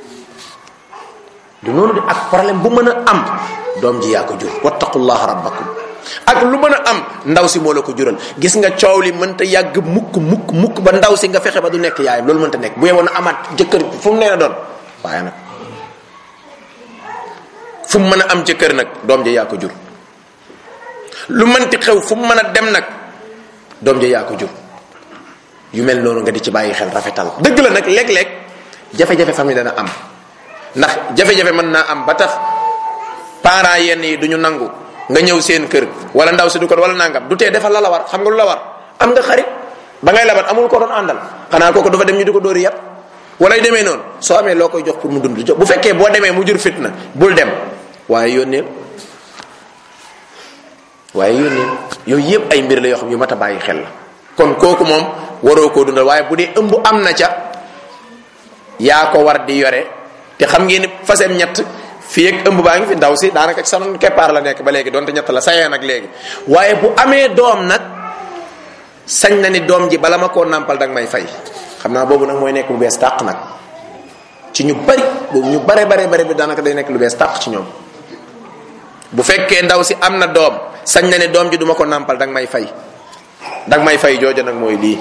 Speaker 1: du noonu de ak problème bu mën a am doom ji yaa ko jur wattaqullaha rabbakum ak lu mën a am ndaw si moo la ko jural gis nga coow li mënta yàgg mukk mukk mukk ba ndaw si nga fexe ba du nekk yaayam loolu mënta nekk bu yewoon a amaat jëkkër fu mu nee na doon waaye nag fu mu mën a am jëkkër nag doom ji yaa ko jur lu mënti xew fu mu mën a dem nag doom ji yaa ko jur yu mel noonu nga di ci bàyyi xel rafetal dëgg la nag léeg-léeg jafe-jafe famille dana am ndax jafe-jafe mën naa am ba tax parents yenn yi du ñu nangu nga ñëw seen kër wala ndaw si du ko wala nangam du tee defal la la war xam nga lu la war am nga xarit ba ngay labat amul ko doon àndal xanaa kooku dafa dem ñu di ko dóori yat wala yu demee noonu soo amee loo koy jox pour mu dund bu fekkee boo demee mu jur fitna bul dem waaye yónneel waaye yónneel yooyu yëpp ay mbir la yoo xam yu mat a bàyyi xel la kon kooku moom waroo koo dundal waaye bu dee ëmb am na ca yaa ko war di yore te xam ngeen ni fasem ñett fii ak ëmb baa ngi fi ndaw si daanaka ci sama keppaar la nekk ba léegi donte ñett la sayee nag léegi waaye bu amee doom nag sañ na ni doom ji bala ma koo nàmpal danga may fay xam naa boobu nag mooy nekk lu bees tàq nag ci ñu bari boobu ñu bare bare bare bi daanaka day nekk lu bees tàq ci ñoom bu fekkee ndaw si am na doom sañ na ne doom ji duma ko nàmpal danga may fay danga may fay jooja nag mooy lii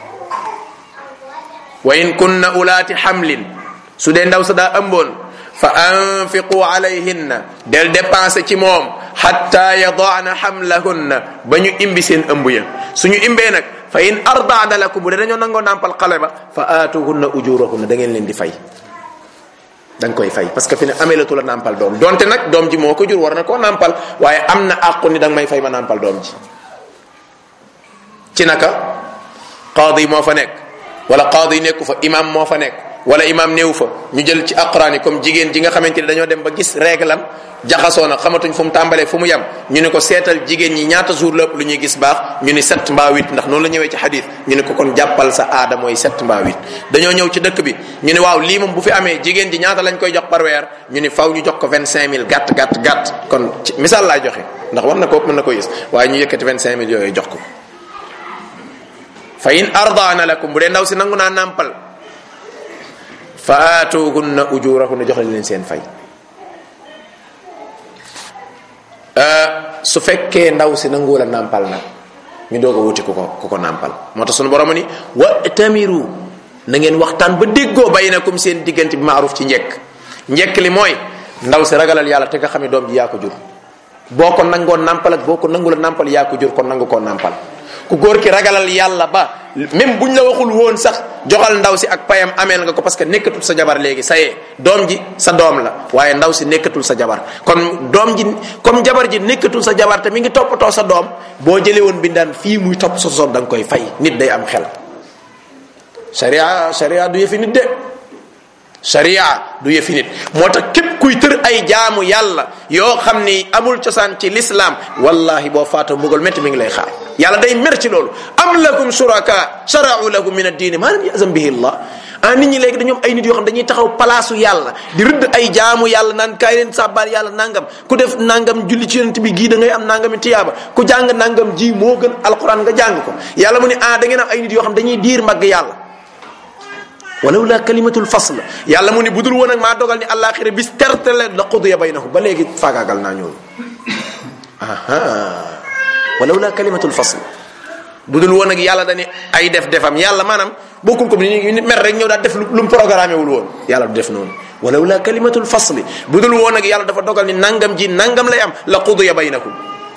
Speaker 1: wa in kunna ulaati xamlin su dee ndaw sa daa ëmboon fa anfiqu alayhinna del dépensé ci moom xatta yadaana xamlahunna ba ñu imbi seen ëmb ya suñu imbee nag fa in ardaana lakum bu dee dañoo nangoo nàmpal xale ba fa aatuhunna ujurahunna da ngeen leen di fay da nga koy fay parce que fi ne ameelatu la nàmpal doom donte nag doom ji moo ko jur war na koo nàmpal waaye am na àqu ni da nga may fay ma nàmpal doom ji ci naka qaadi moo fa nekk wala qaadi nekku fa imam moo fa nekk wala imam néew fa ñu jël ci aqraan yi comme jigéen ji nga xamante ni dañoo dem ba gis réglam jaxasoo na xamatuñ fu mu tàmbalee fu mu yem ñu ne ko seetal jigéen ñi ñaata jour lépp lu ñuy gis baax ñu ni sept mbaa huit ndax noonu la ñëwee ci xadis ñu ne ko kon jàppal sa aada mooy sept mbaa huit dañoo ñëw ci dëkk bi ñu ne waaw lii moom bu fi amee jigéen ji ñaata lañ koy jox par weer ñu ni faw ñu jox ko vingt cinq mille gàtt gàtt gàtt kon ci misaal laay joxe ndax war na ko mën na ko gis waaye ñu yëkkati vingt cinq mille yooyu jox ko fa in ardaana lakum bu dee ndaw si nangu naa nàmpal fa aatuhunna ujurahunna jox leen seen fay su fekkee ndaw si nangu la nàmpal nag ñu doog a wuti ku ko ku ko nàmpal moo tax sunu borom ni wa tamiru na ngeen waxtaan ba déggoo baynakum seen diggante bi maaruf ci njekk njekk li mooy ndaw si ragalal yàlla te nga xam ne doom ji yaa ko jur boo ko nangoo nàmpal ak boo ko nangu la nàmpal yaa ko jur kon nangu koo nàmpal ku góor ki ragalal yàlla ba même buñ la waxul woon sax joxal ndaw si ak payam ameel nga ko parce que nekkatul sa jabar léegi sayee doom ji sa doom la waaye ndaw si nekkatul sa jabar kon doom ji comme jabar ji nekkatul sa jabar te mi ngi toppatoo sa doom boo jëlee woon bindaan fii muy topp sa soom da nga koy fay nit day am xel sharia sharia du yëfi nit de sharia du yëfi nit moo tax képp kuy tër ay jaamu yàlla yoo xam ni amul cosaan ci l'islam wallahi boo faatoo mbugal métti mi ngi lay xaar yàlla day mer ci loolu am lakum shuraka shara'u lakum min ad-din ma lam yazam bihi allah ah nit ñi léegi dañoom ay nit yoo xam dañuy taxaw palaasu yàlla di rëdd ay jaamu yàlla naan kaay leen sàbbaal yàlla nangam ku def nangam julli ci yonent bi gii da ngay am nangami tiyaaba ku jàng nangam ji moo gën alquran nga jàng ko yàlla mu ne ah da ngeen am ay nit yoo xam dañuy diir mbagg yàlla walaw la kalimatul fasl yàlla mu ni budul woon ak maa dogal ni àllaaxira bis tertale la qudiya baynahum ba léegi faagaagal naa ñooñu aha walaw la kalimatul fasl budul woon ak yàlla dani ay def defam yàlla maanaam bokkul ko ni nit mer rek ñëw daal def lu mu programmé wul woon yàlla du def noonu walaw la kalimatul fasli budul woon ak yàlla dafa dogal ni nangam ji nangam lay am la qudiya baynahum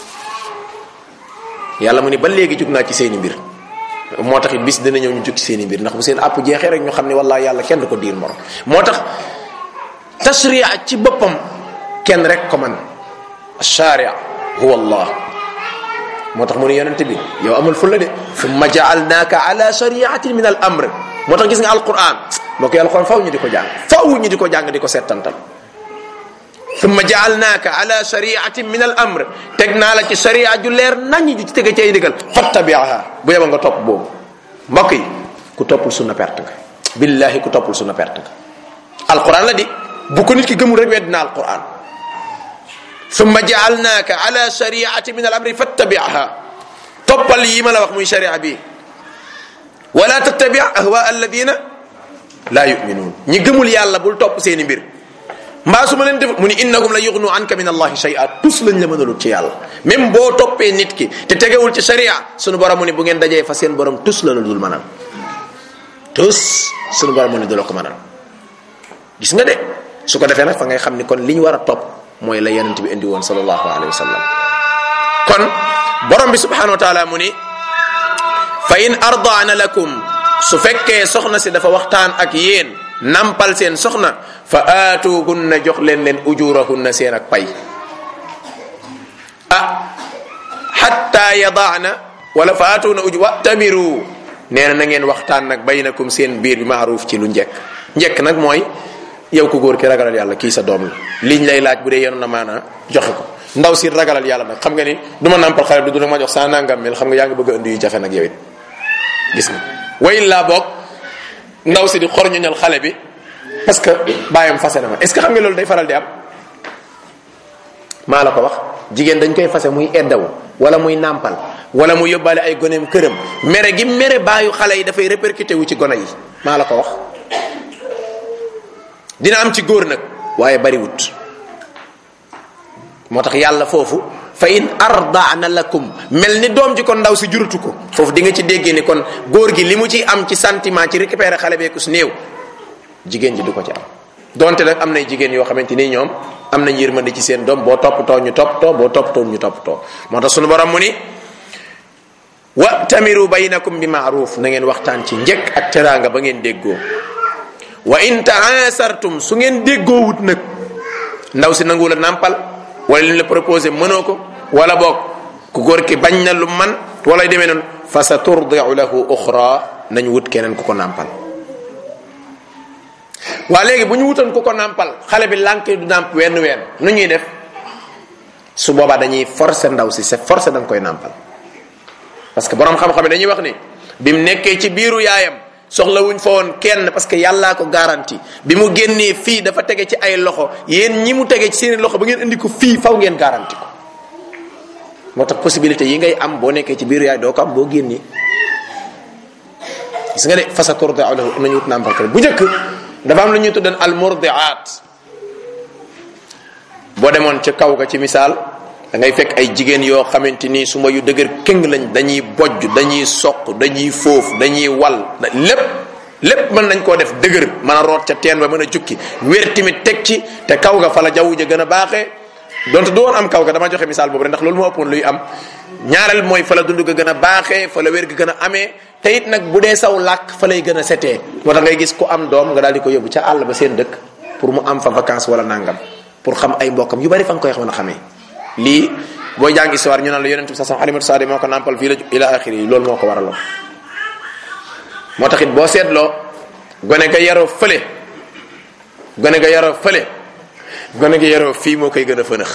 Speaker 1: yàlla mu ni ba léegi jug naa ci seeni mbir moo tax it bis dina ñëw ñu jug ci seeni mbir ndax bu seen àpp jeexee rek ñu xam ne wallaahi yàlla kenn du ko diir morom moo tax tashria ci boppam kenn rek ko man sharia huwa allah moo tax mu ne yonente bi yow amul fulla de summa jaalnaaka ala shariatin min al amr moo tax gis nga alquran moo koy alquran faw ñu di ko jàng faw ñu di ko jàng di ko settantal summa jaalnaaka ala shariatin min al amr teg naa la ci sharia ju leer nañ ju ci tege ci ay ndigal fattabiaha bu yeba nga topp boobu mbokk yi ku toppul sunna perte nga billahi ku toppul sunna perte nga alquran la di bu ko nit ki gëmul rek wedd na alquran summa jaalnaaka ala shariati min al amri fattabiaha toppal yi ma la wax muy sharia bi wala tattabi ahwa alladina la yuminuun ñi gëmul yàlla bul topp seeni mbir mbaa su ma leen def mu ni innahum la yughnu anka min allahi shay'a tus lañ la mënalut ci yàlla même boo toppee nit ki te tegewul ci sharia sunu borom mu ni bu ngeen dajee fa seen borom tus la la dul mënal tus sunu borom mu ni du la ko mënal gis nga de su ko defee nag fa ngay xam ni kon li ñu war a topp mooy la yonent bi indi woon sallallahu alayhi wa sallam kon borom bi subhanahu wa taala mu ni fa in ardaana lakum su fekkee soxna si dafa waxtaan ak yéen nampal seen soxna fa aatuhunna jox leen leen ujurahunna seen ak pay ah xatta yadaana wala fa aatuhunna uju wa'tamiru nee na na ngeen waxtaan nag baynakum seen biir bi maaruuf ci lu njekk njekk nag mooy yow ku góor ki ragalal yàlla kii sa doom la liñ lay laaj bu dee yoon na maana joxe ko ndaw si ragalal yàlla nag xam nga ni du ma nampal xale bi du ma jox saa nangam mel xam nga yaa ngi bëgg a indi yu jafe nag yow it gis nga way laa boog ndaw si di xor ñoñal xale bi parce que bàyyam fase na ma est ce que xam nga loolu day faral di am maa la ko wax jigéen dañ koy fase muy eddawu wala muy nàmpal wala mu yóbbaale ay goneem këram mere gi mere baayu xale yi dafay répercuté wu ci gone yi maa la ko wax dina am ci góor nag waaye bariwut moo tax yàlla foofu fa in ardaana lakum mel ni doom ji kon ndaw si juratu ko foofu di nga ci déggee ni kon góor gi li mu ci am ci sentiment ci récupérer xale beeku su néew jigéen ji du ko ci am donte nag am nay jigéen yoo xamante ni ñoom am nañ yërmande ci seen doom boo toppatoo ñu toppatoo boo toppatoo ñu toppatoo moo tax sunu borom mu ni wa tamiru baynakum bi maaruf na ngeen waxtaan ci njëkk ak teraanga ba ngeen déggoo wa in taasartum su ngeen déggoo wut nag ndaw si nangu la nàmpal wala li ñu la proposé mënoo ko wala boog ku góor ki bañ na lu man wala demee noonu fa sa turdiu lahu uxra nañ wut keneen ku ko nàmpal waa léegi bu ñu wutoon ku ko nàmpal xale bi lànk du nàmp wenn ween nu ñuy def su boobaa dañuy forcer ndaw si c'est forcé da nga koy nàmpal parce que borom xam-xam yi dañuy wax ni bi mu nekkee ci biiru yaayam soxla wuñ fa woon kenn parce que yàllaa ko garanti bi mu génnee fii dafa tege ci ay loxo yéen ñi mu tege ci seeni loxo ba ngeen indi ko fii faw ngeen garanti ko moo tax possibilité yi ngay am boo nekkee ci biiru yaay doo ko am boo génnee gis nga de fasa turdi lahu nañu wut nàmpal ko bu njëkk dafa am lu ñuy tuddan al murdiat boo demoon ca kaw ga ci misaal da ngay fekk ay jigéen yoo xamante ni suma yu dëgër këng lañ dañuy bojj dañuy soq dañuy foofu dañuy wal lépp lépp mën nañ koo def dëgër mën a root ca teen ba mën a jukki wér tamit teg ci te kaw ga fa la jaww ja gën a baaxee donte du woon am kaw ga dama joxe misaal boobu rek ndax loolu moo ëppoon luy am ñaareel mooy fa la dund ga gën a baaxee fa la wér ga gën a amee te it nag bu dee saw làkk fa lay gën a setee moo tax ngay gis ku am doom nga daal di ko yóbbu ca àll ba seen dëkk pour mu am fa vacance wala nangam pour xam ay mbokkam yu bari fa nga koy xam a xamee lii booy jàng histoire ñu naan la yonent bi sax alimatu saadi moo ko nàmpal fii la ila axiri yi loolu moo ko waraloon moo tax it boo seetloo gone ga yaroo fële gone ga yaroo fële gone ga yaroo fii moo koy gën a fënax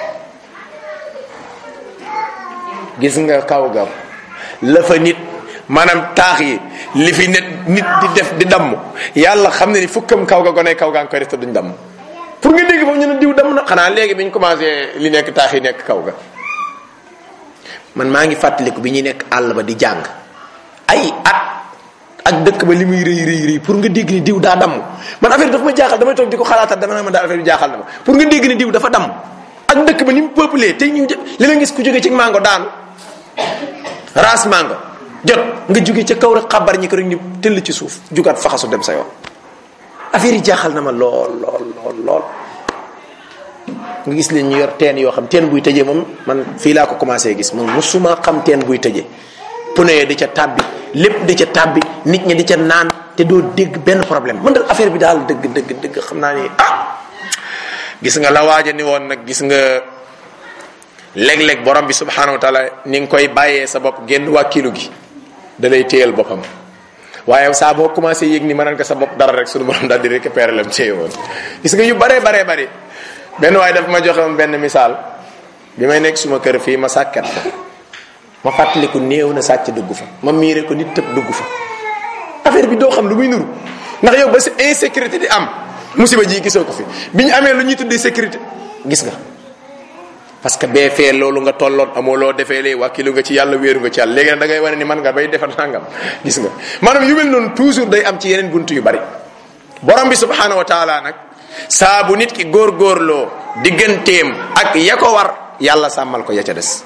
Speaker 1: gis nga kaw ga la fa nit maanaam taax yi li fi nit nit di def di damm yàlla xam ne ni fukkam kaw ga gone kaw gaa ngi koy def te duñ damm pour nga dégg foofu ñu ne diw damm na xanaa léegi bi ñu commencé li nekk taax yi nekk kaw ga man maa ngi fàttaliku bi ñuy nekk àll ba di jàng ay at ak dëkk ba li muy rëy rëy rëy pour nga dégg ni diw daa damm man affaire dafa ma jaaxal damay toog di ko xalaatal dama naa ma daal affaire bi jaaxal na ma pour nga dégg ni diw dafa damm ak dëkk ba ni mu peuplé te ñu li la gis ku jóge ci mango daanu raas mango jot nga jóge ca kaw rek xabar ñi ko rek ñu tëll ci suuf jugaat faxasu dem sa yoon affaire yi jaaxal na ma lool lool lool lool nga gis leen ñu yor teen yoo xam teen buy tëjee moom man fii laa ko commencé gis moom musuma xam teen buy tëjee pneu di ca tàbbi lépp di ca tàbbi nit ñi di ca naan te doo dégg benn problème man dal affaire bi daal dëgg dëgg dëgg xam naa ni ah gis nga la waaja ni woon nag gis nga léeg-léeg borom bi subhanahu wa taala ni nga koy bàyyee sa bopp génn wàkkilu gi da lay téyal boppam waaye saa boo commencé yëg ni mënal nga sa bopp dara rek suñu borom daal di récupérer lam téye woon gis nga yu baree baree bari benn waaye daf ma joxe woon benn misaal bi may nekk suma kër fii ma sàkket ko ma fàttaliku néew na sàcc dugg fa ma miire ko nit tëb dugg fa affaire bi doo xam lu muy nuru ndax yow ba si insécurité di am musiba ji gisoo ko fi bi ñu amee lu ñuy tuddee sécurité gis nga parce que bee fee loolu nga tolloon amoo loo defee lee wàkkilu nga ci yàlla wéeru nga ci yàlla léegi nag da ngay wane ni man nga bay defar nangam gis nga maanaam yu mel noonu toujours day am ci yeneen buntu yu bari borom bi subhanahu wa taala nag saa bu nit ki góorgóorloo digganteem ak ya ko war yàlla sàmmal ko ya ca des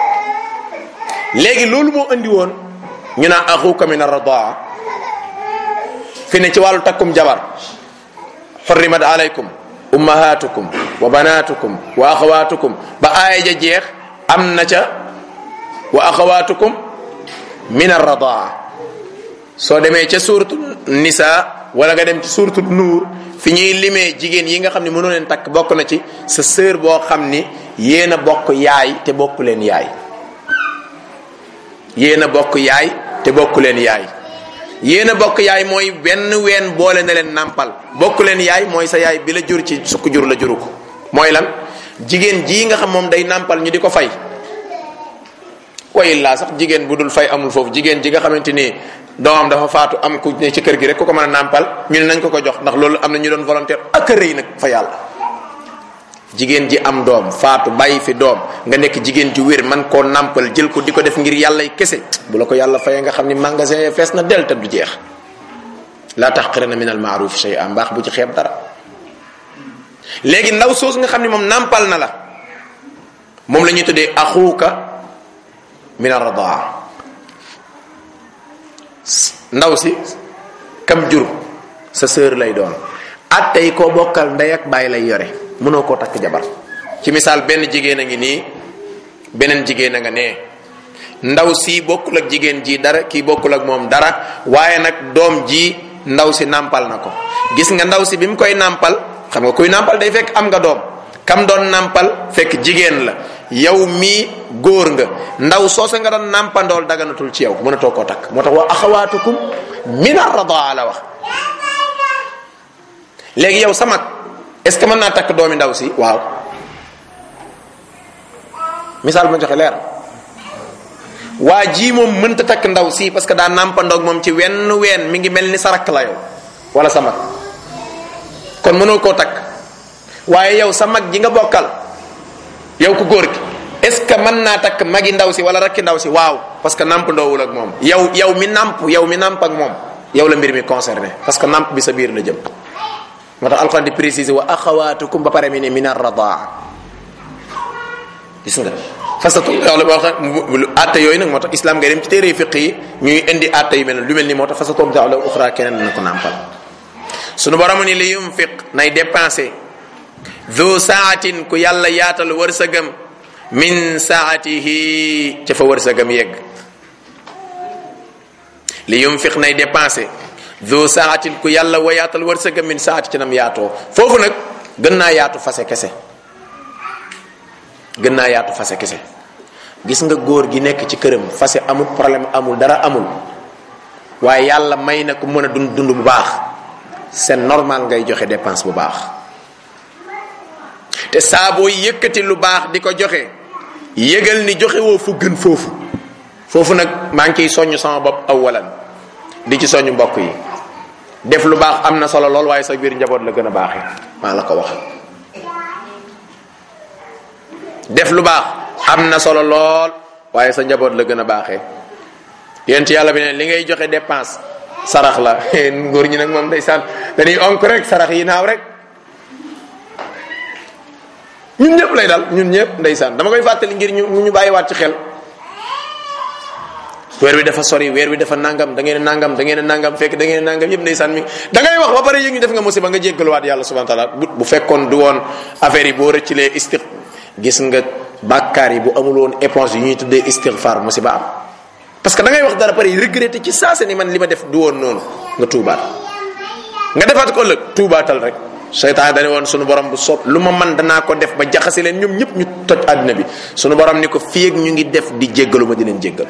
Speaker 1: léegi loolu moo andi woon ñu naan axuka min arradaa fi ne ci wàllu takkum jabar xurrimat alaykum ummahatukum wa banatukum wa axawatukum ba aaya ja jeex am na ca wa axawatukum min arradaa soo demee ca suuratu nisa wala nga dem ci suuratu nuur fi ñuy limee jigéen yi nga xam ne mënoo leen takk bokk na ci sa sœur boo xam ni yéen a bokk yaay te bokk leen yaay yéen a bokk yaay te bokk leen yaay yéen a bokk yaay mooy benn ween boole na leen nàmpal bokk leen yaay mooy sa yaay bi la jur ci sukk jur la juru ko mooy lan jigéen jii nga xam moom day nàmpal ñu di ko fay way laa sax jigéen bu dul fay amul foofu jigéen ji nga xamante ni doomam dafa faatu am ku ne ci kër gi rek ku ko mën a nàmpal ñu ne nañ ko ko jox ndax loolu am na ñu doon volontaire ak a rëy nag fa yàlla jigéen ji am doom faatu bàyyi fi doom nga nekk jigéen ji wér man koo nàmpal jël ko di ko def ngir yàlla kese bu la ko yàlla fayee nga xam ni magasin fees na del te du jeex laa taxqirana min al maaruf shay'a mbaax bu ci xeeb dara léegi ndaw soos nga xam ni moom nàmpal na la moom la ñuy tuddee axuuka min arradaa ndaw si kam jur sa sœur lay doon at tey koo bokkal ndey ak bàyyi lay yore mënoo koo takk jabar ci misaal benn jigéen a ngi nii beneen jigéen a nga nee ndaw si bokkul ak jigéen ji dara kii bokkul ak moom dara waaye nag doom ji ndaw si nàmpal na ko gis nga ndaw si bi mu koy nàmpal xam nga kuy nàmpal day fekk am nga doom kam doon nàmpal fekk jigéen la yow mii góor nga ndaw soose nga doon nàmpandool daganatul ci yow mënatoo koo takk moo tax wa axawaatukum min arradaa la wax léegi yow sa mag est ce que mën naa takk doomi ndaw si waaw misaal ma joxe leer waa ji moom mënta takk ndaw si parce que daa nàmpandoog moom ci wenn ween mi ngi mel ni sa rakk la yow wala sa mag kon mënoo koo takk waaye yow sa mag ji nga bokkal yow ku góor gi est ce que mën naa takk magi ndaw si wala rakki ndaw si waaw parce que nàmp ndoowul ak moom yow yow mi nàmp yow mi nàmp ak moom yow la mbir mi concerné parce que nàmp bi sa biir la jëm moo tax alxuraan di préciser wa axawaatukum ba pare mi ne min arradaa gis nga fasatu yàlla boo xam atte yooyu nag moo tax islam ngay dem ci téere fiq yi ñuy indi atte yu mel ne lu mel ni moo tax fasatoom jaawla uxra keneen dina ko nàmpal sunu borom ni li yunfiq nay dépensé du saatin ku yàlla yaatal wërsëgam min saatihi ca fa wërsëgam yegg li yunfiq nay dépensé du saatin ku yàlla wa yaatal wërsëgam min saati ci nam yaatoo foofu nag gën naa yaatu fase kese gën naa yaatu fase kese gis nga góor gi nekk ci këram fase amul problème amul dara amul waaye yàlla may na ku mën a dund dund bu baax c'est normal ngay joxe dépense bu baax te saa boo yëkkati lu baax di ko joxe yëgal ni joxe woo fu gën foofu foofu nag maa ngi ciy soññ sama bopp awalan di ci soññ mbokk yi def lu baax am na solo lool waaye sa biir njaboot la gën a baaxee maa la ko wax def lu baax am na solo lool waaye sa njaboot la gën a baaxee yent yàlla bi ne li ngay joxe dépense sarax la góor ñi nag moom ndeysaan dañuy onk rek sarax yi naaw rek ñun ñëpp lay dal ñun ñëpp ndeysaan dama koy fàttali ngir ñu ñu bàyyiwaat ci xel weer wi dafa sori weer wi dafa nangam da ngeen nangam da ngeen nangam fekk da ngeen nangam yëpp ndeysaan mi da ngay wax ba pare yëg ñu def nga musiba nga jéggaluwaat yàlla subhanahu wa taala bu bu fekkoon du woon affaire yi boo rëccilee istiq gis nga bàkkaar yi bu amul woon éponge yu ñuy tuddee istighfar musiba am parce que da ngay wax dara pare regretté ci saase ni man li ma def du woon noonu nga tuubaat nga defaat ko ëllëg tuubaatal rek seytaan dane woon sunu borom bu soob lu ma man danaa ko def ba jaxase leen ñoom ñëpp ñu toj àddina bi sunu borom ni ko fii ak ñu ngi def di jéggalu ma di leen jéggal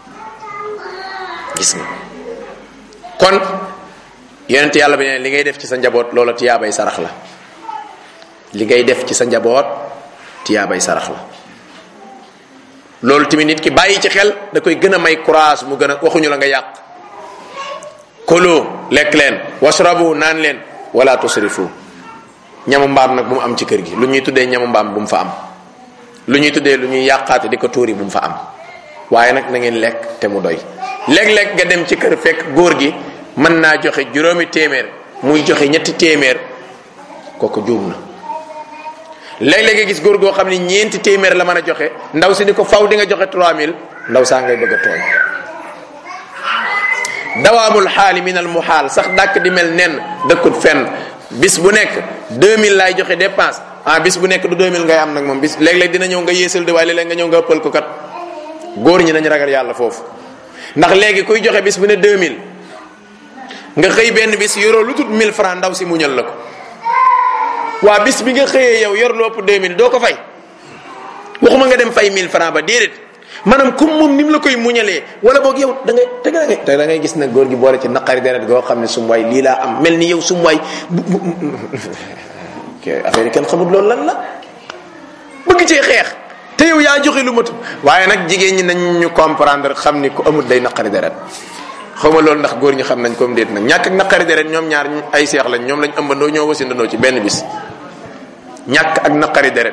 Speaker 1: gis nga kon yonent yàlla bi ne li ngay def ci sa njaboot loola tiyaabay sarax la li ngay def ci sa njaboot tiyaabay sarax la loolu tamit nit ki bàyyi ci xel da koy gën a may courage mu gën a waxuñu la nga yàq kulu lekk leen wasrabu naan leen wala tusrifu ñamu mbaam nag bu mu am ci kër gi lu ñuy tuddee ñamu mbaam bu mu fa am lu ñuy tuddee lu ñuy yàqaate di ko tuuri bu mu fa am waaye nag na ngeen lekk te mu doy léeg-léeg nga dem ci kër fekk góor gi mën naa joxe juróomi téeméer muy joxe ñetti téeméer kooku juum na léeg-léeg nga gis góor goo xam ni ñeenti téeméer la mën a joxe ndaw si ni ko faw di nga joxe 3000 ndaw saa ngay bëgg a tooñ dawaamul xaali min al muhaal sax dàkk di mel nen dëkkut fenn bis bu nekk 2000 laay joxe dépense ah bis bu nekk du 2000 ngay am nag moom bis léeg-léeg dina ñëw nga yéesal de waaye léeg-léeg nga ñëw nga ëppal ko kat góor ñi nañ ragal yàlla foofu ndax léegi kuy joxe bis bu ne 2000 nga xëy benn bis yoroo lu tut 1000 francs ndaw si muñal la ko waa bis bi nga xëyee yow yor lu ëpp 2000 doo ko fay waxuma nga dem fay 1000 francs ba déedéet maanaam comme moom ni mu la koy muñalee wala boog yow da ngay te da ngay te da ngay gis nag góor gi boole ci naqari deret goo xam ne sum waay lii laa am mel ni yow sum waay affaire yi kenn xamul loolu lan la bëgg cee xeex te yow yaa joxe lu matut waaye nag jigéen ñi nañ ñu comprendre xam ni ku amul day naqari deret xaw ma loolu ndax góor ñi xam nañ comme déet nag ñàkk ak naqari deret ñoom ñaar ay seex lañ ñoom lañ ëmbandoo ñoo wasindandoo ci benn bis ñàkk ak naqari deret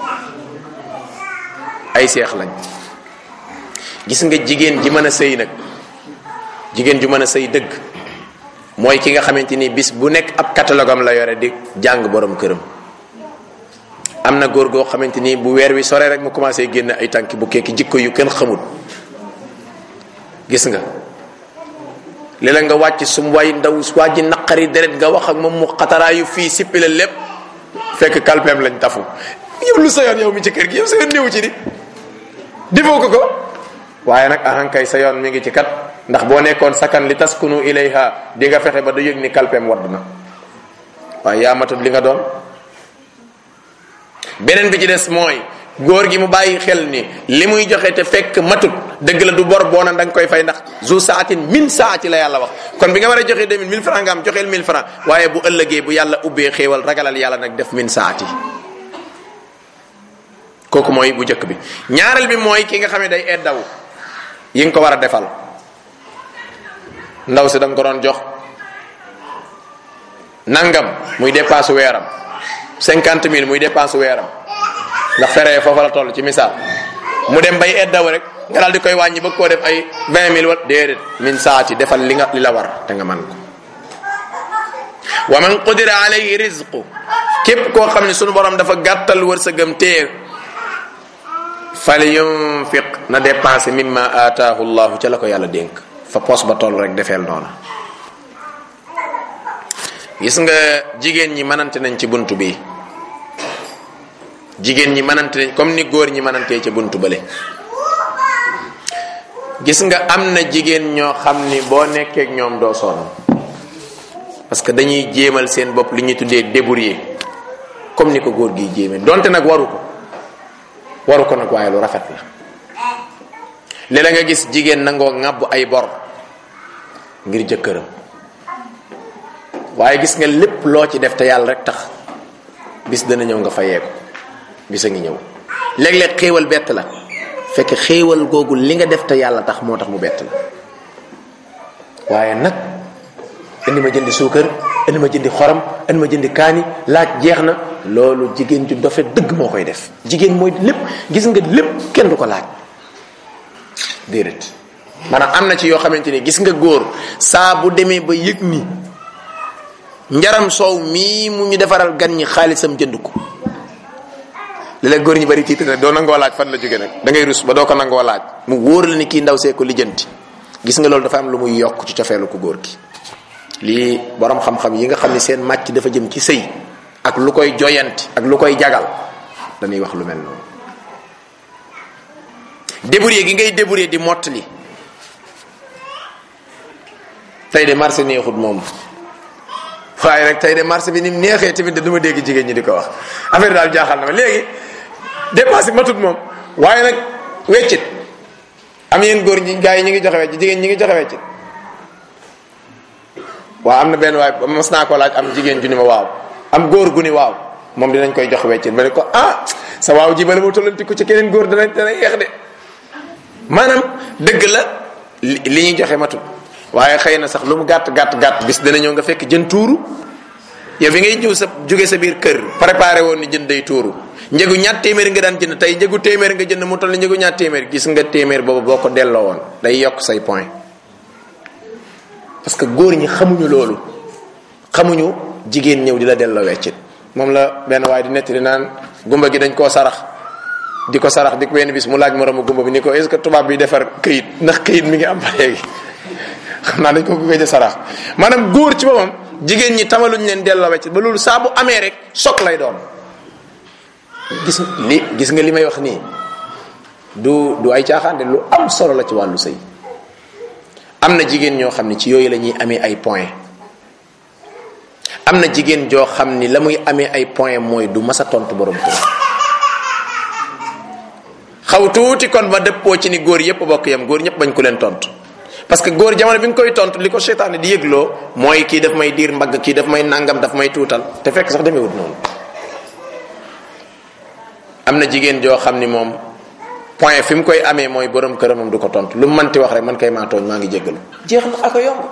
Speaker 1: ay seex lañ gis nga jigéen ji mën a sëy nag jigéen ju mën a sëy dëgg mooy ki nga xamante ni bis bu nekk ab catalogue am la yore di jàng borom këram am na góor goo xamante ni bu weer wi sore rek mu commencé génn ay tànki bu kekki jikko yu kenn xamul gis nga léeg-léeg nga wàcc sum waay ndaw waa ji naqari deret nga wax ak moom mu xataraayu fii sippi la lépp fekk kalpeem lañ tafu yow lu sa yoon yow mi ci kër gi yow sa yoon néew ci di defoo ko ko waaye nag ahankay sa yoon mi ngi ci kat ndax boo nekkoon sakan li taskunu ilayha di nga fexe ba du yëg ni kalpeem wadd na waaye yaa matut li nga doon beneen bi ci des mooy góor gi mu bàyyi xel ni li muy joxe te fekk matut dëgg la du bor boo na da nga koy fay ndax zu saatin min saati la yàlla wax kon bi nga war a joxe 2000 1000 francs nga am joxeel 1000 francs waaye bu ëllëgee bu yàlla ubbee xéewal ragalal yàlla nag def min saati kooku mooy bu njëkk bi ñaareel bi mooy ki nga xam ne day eddaw yi nga ko war a defal ndaw si da nga ko doon jox nangam muy dépense weeram cinquante mille muy dépense weeram ndax fere foofa la toll ci misaal mu dem bay eddaw rek nga daal di koy wàññi bëgg koo def ay vingt mille wala déedéet min saati defal li nga li la war te nga man ko wa man qudira alayhi rizqu képp koo xam ne sunu borom dafa gàttal wërsëgam téye fal yunfiq na dépensé mimma ataahu llahu ca la ko yàlla dénk fa poos ba toll rek defeel noona gis nga jigéen ñi mënante nañ ci buntu bi jigéen ñi mënante nañ comme ni góor ñi mënantee ca buntu bële gis nga am na jigéen ñoo xam ni boo nekkeek ñoom doo sonn parce que dañuy jéemal seen bopp li ñuy tuddee débrouiller comme ni ko góor gi jéeme donte nag waru ko waru ko nag waaye lu rafet la léeg-léeg nga gis jigéen nangoo ŋàbb ay bor ngir jëkkëram waaye gis nga lépp loo ci def te yàlla rek tax bis dana ñëw nga fayee ko bis a ngi ñëw léeg-léeg xéewal bett la fekk xéewal googu li nga def te yàlla tax moo tax mu bett la waaye nag indi ma jëndi suukar indi ma jëndi xorom indi ma jëndi kaani laaj jeex na loolu jigéen ju dofe dëgg moo koy def jigéen mooy lépp gis nga lépp kenn du ko laaj déedéet maanaam am na ci yoo xamante ni gis nga góor saa bu demee ba yëg ni njaram soow mii mu ñu defaral gan ñi xaalisam jënd ko léeg-léeg góor ñi bari tiit na doo nangoo laaj fan la jóge nag da ngay rus ba doo ko nangoo laaj mu wóor la ni kii ndaw see ko lijjanti gis nga loolu dafa am lu muy yokk ci cofeelu ko góor gi lii borom xam-xam yi nga xam ni seen màcc dafa jëm ci sëy ak lu koy joyanti ak lu koy jagal dañuy wax lu mel noonu débrouiller gi ngay débrouiller di mottali tey de marché neexut moom waaye rek tey de marché bi ni mu neexee tamit de du ma dégg jigéen ñi di ko wax affaire daal jaaxal na ma léegi dépense bi matut moom waaye nag weccit am yéen góor ñi gars yi ñi ngi joxe weccit jigéen ñi ngi joxe weccit waaw am na benn waay mas naa ko laaj am jigéen ju ni ma waaw am góor gu ni waaw moom dinañ koy jox weccit ba ne ko ah sa waaw ji bala ma tollanti ko ci keneen góor dana dana yeex de maanaam dëgg la li ñuy joxe matut waaye xëy na sax lu mu gàtt gàtt gàtt bis dana ñëw nga fekk jën tuuru yow bi ngay ñëw sa jóge sa biir kër préparé woon ni jën day tuuru njëgu ñaat téeméer nga daan jënd tey njëgu téeméer nga jënd mu toll ni njëgu ñaat téeméer gis nga téeméer boobu boo ko delloo woon day yokk say point parce que góor ñi xamuñu loolu xamuñu jigéen ñëw di la delloo weccit moom la benn waaye di nettali naan gumba gi dañ koo sarax di ko sarax di ko benn bis mu laaj moromu gumba bi ni ko est-ce que tubaab bi defar këyit ndax këyit mi ngi am ba léegi xam naa dañ ko gëj a sarax maanaam góor ci boppam jigéen ñi tamaluñ leen delloo weccit ba loolu saa bu amee rek sok lay doon gis li gis nga li may wax nii du du ay caaxaan de lu am solo la ci wàllu sëy am na jigéen ñoo xam ne ci yooyu la ñuy amee ay point am na jigéen joo xam ni la muy amee ay point mooy du masa tontu borom kër xaw tuuti kon ma dëppoo ci ni góor yépp bokk yam góor ñëpp bañ ko leen tontu parce que góor jamono bi nga koy tontu li ko seytaane di yëgloo mooy kii daf may diir mbagg kii daf may nangam daf may tuutal te fekk sax demewut noonu am na jigéen joo xam ni moom point fi mu koy amee mooy borom këramam du ko tontu lu mu manti wax rek man kay maa tooñ maa ngi jéggalu jeex na aka yomb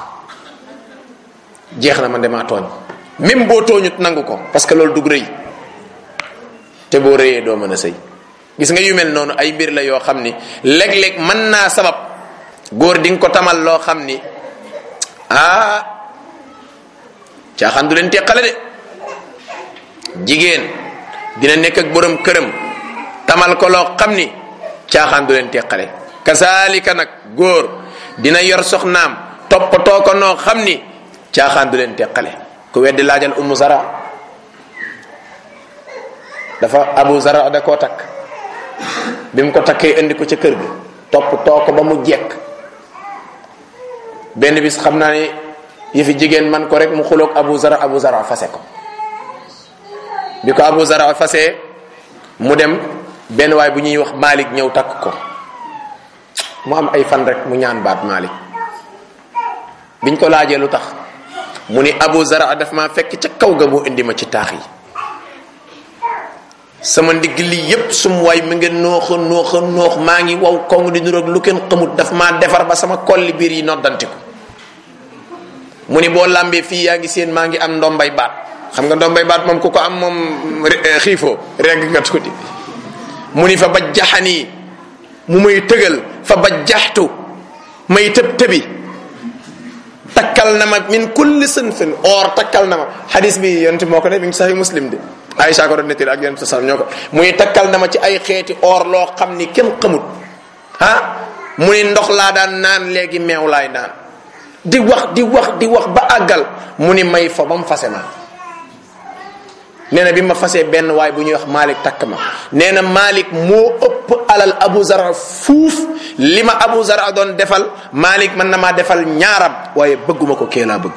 Speaker 1: jeex na man de maa tooñ même boo tooñut nangu ko parce que loolu dug rëy te boo rëyee doo mën a sëy gis nga yu mel noonu ay mbir la yoo xam ni léeg-léeg mën naa sabab góor di nga ko tamal loo xam ni ah caaxaan du leen teqale de jigéen dina nekk ak borom këram tamal ko loo xam ni caaxaan du leen teqale kasaalika nag góor dina yor soxnaam toppatoo ko noo xam ni caaxaan du leen teqale ku weddi laajal ummu zara dafa abu zara da koo takk bi mu ko takkee indi ko ca kër ga toppatoo ko ba mu jekk benn bis xam naa ni yëfi jigéen man ko rek mu xuloog abu zara abu zara fase ko bi ko abu zara fase mu dem benn waay bu ñuy wax Malik ñëw takk ko mu am ay fan rek mu ñaan baat Malik biñ ko laajee lu tax mu ni abu zara daf maa fekk ca kaw ga mu indi ma ci taax yi sama ndigg li yépp sum waay mi nga nooxa nooxa noox maa ngi waw kong di nuroog lu kenn xamut daf maa defar ba sama kolli biir yi noddanti ko mu ni boo làmbee fii yaa ngi seen maa ngi am ndombay baat xam nga ndombay baat moom ku ko am moom xiifoo regg nga tuuti mu ni fa ba jaxanii mu may tëgal fa ba jaxtu may tëb tëbi takkal na ma min kulli sënfin or takkal na ma xadis bi yonent moo ko ne mi ngi saxi muslim de Aïcha ko doon nettali ak yonent sa ñoo ko muy takkal na ma ci ay xeeti or loo xam ni kenn xamut ah mu ni ndox laa daan naan léegi meew laay naan di wax di wax di wax ba àggal mu ni may fa ba mu fase ma nee na bi ma fasee benn waay bu ñuy wax Malik takk ma nee na Malik moo ëpp alal Abu Zara fuuf li ma Abu Zara doon defal Malik mën na maa defal ñaaram waaye bëgguma ko kee laa bëgg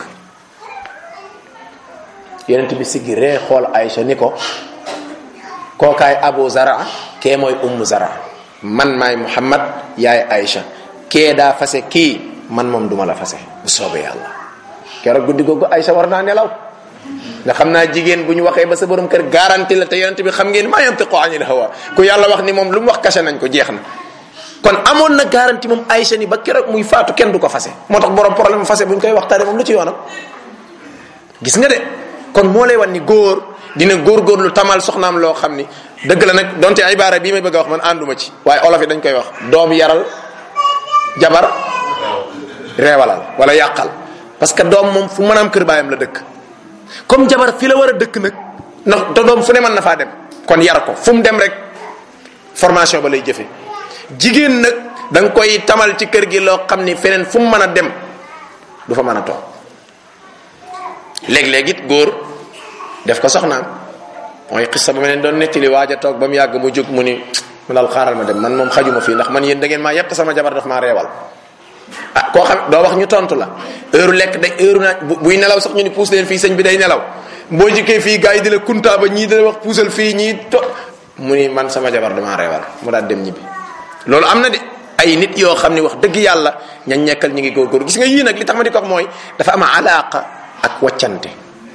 Speaker 1: yonent bi siggi ree xool Aïcha ni ko kookaay Abu Zara kee mooy Ummu Zara man maay Muhammad yaay Aïcha kee daa fase kii man moom duma la fase bu soobee yàlla keroog guddi googu Aïcha war naa nelaw nga xam naa jigéen bu ñu waxee ba sa borom kër garanti la te yonent bi xam ngeen maa yantiqu anil hawa ku yàlla wax ni moom lu mu wax kase nañ ko jeex na kon amoon na garanti moom Aïcha ni ba keroog muy faatu kenn du ko fase moo tax borom problème fase bu ñu koy waxtaane moom lu ci yoonam gis nga de kon moo lay wan ni góor dina góorgóorlu tamal soxnaam loo xam ni dëgg la nag donte ibaara bii may bëgg a wax man ànduma ci waaye olof yi dañ koy wax doom yaral jabar reewalal wala yàqal parce que doom moom fu mën a am kër baayam la dëkk comme jabar fi la war a dëkk nag ndax te doom fu ne mën na faa dem kon yar ko fu mu dem rek formation ba lay jëfe jigéen nag da nga koy tamal ci kër gi loo xam ni feneen fu mu mën a dem du fa mën a toog léeg-léeg it góor def ko soxnaam mooy xissa ba ma leen doon nettali waaj a toog ba mu yàgg mu jóg mu ni mu daal xaaral ma dem man moom xajuma fii ndax man yéen da ngeen maa yett sama jabar daf maa reewal ah koo xam doo wax ñu tontu la heure lekk de heure naa buy nelaw sax ñu ni puus leen fii sëñ bi day nelaw boo jikkee fii gars yi di la kuntaa ba ñii di la wax puusal fii ñii to mu ni man sama jabar damaa reewal mu daal dem ñibbi loolu am na de ay nit yoo xam ne wax dëgg yàlla ñañ nekkal ñu ngi góorgóor gis nga yii nag li tax ma di ko wax mooy dafa am alaaqa ak waccante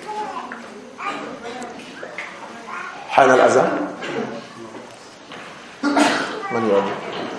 Speaker 1: xaanal azan man yoon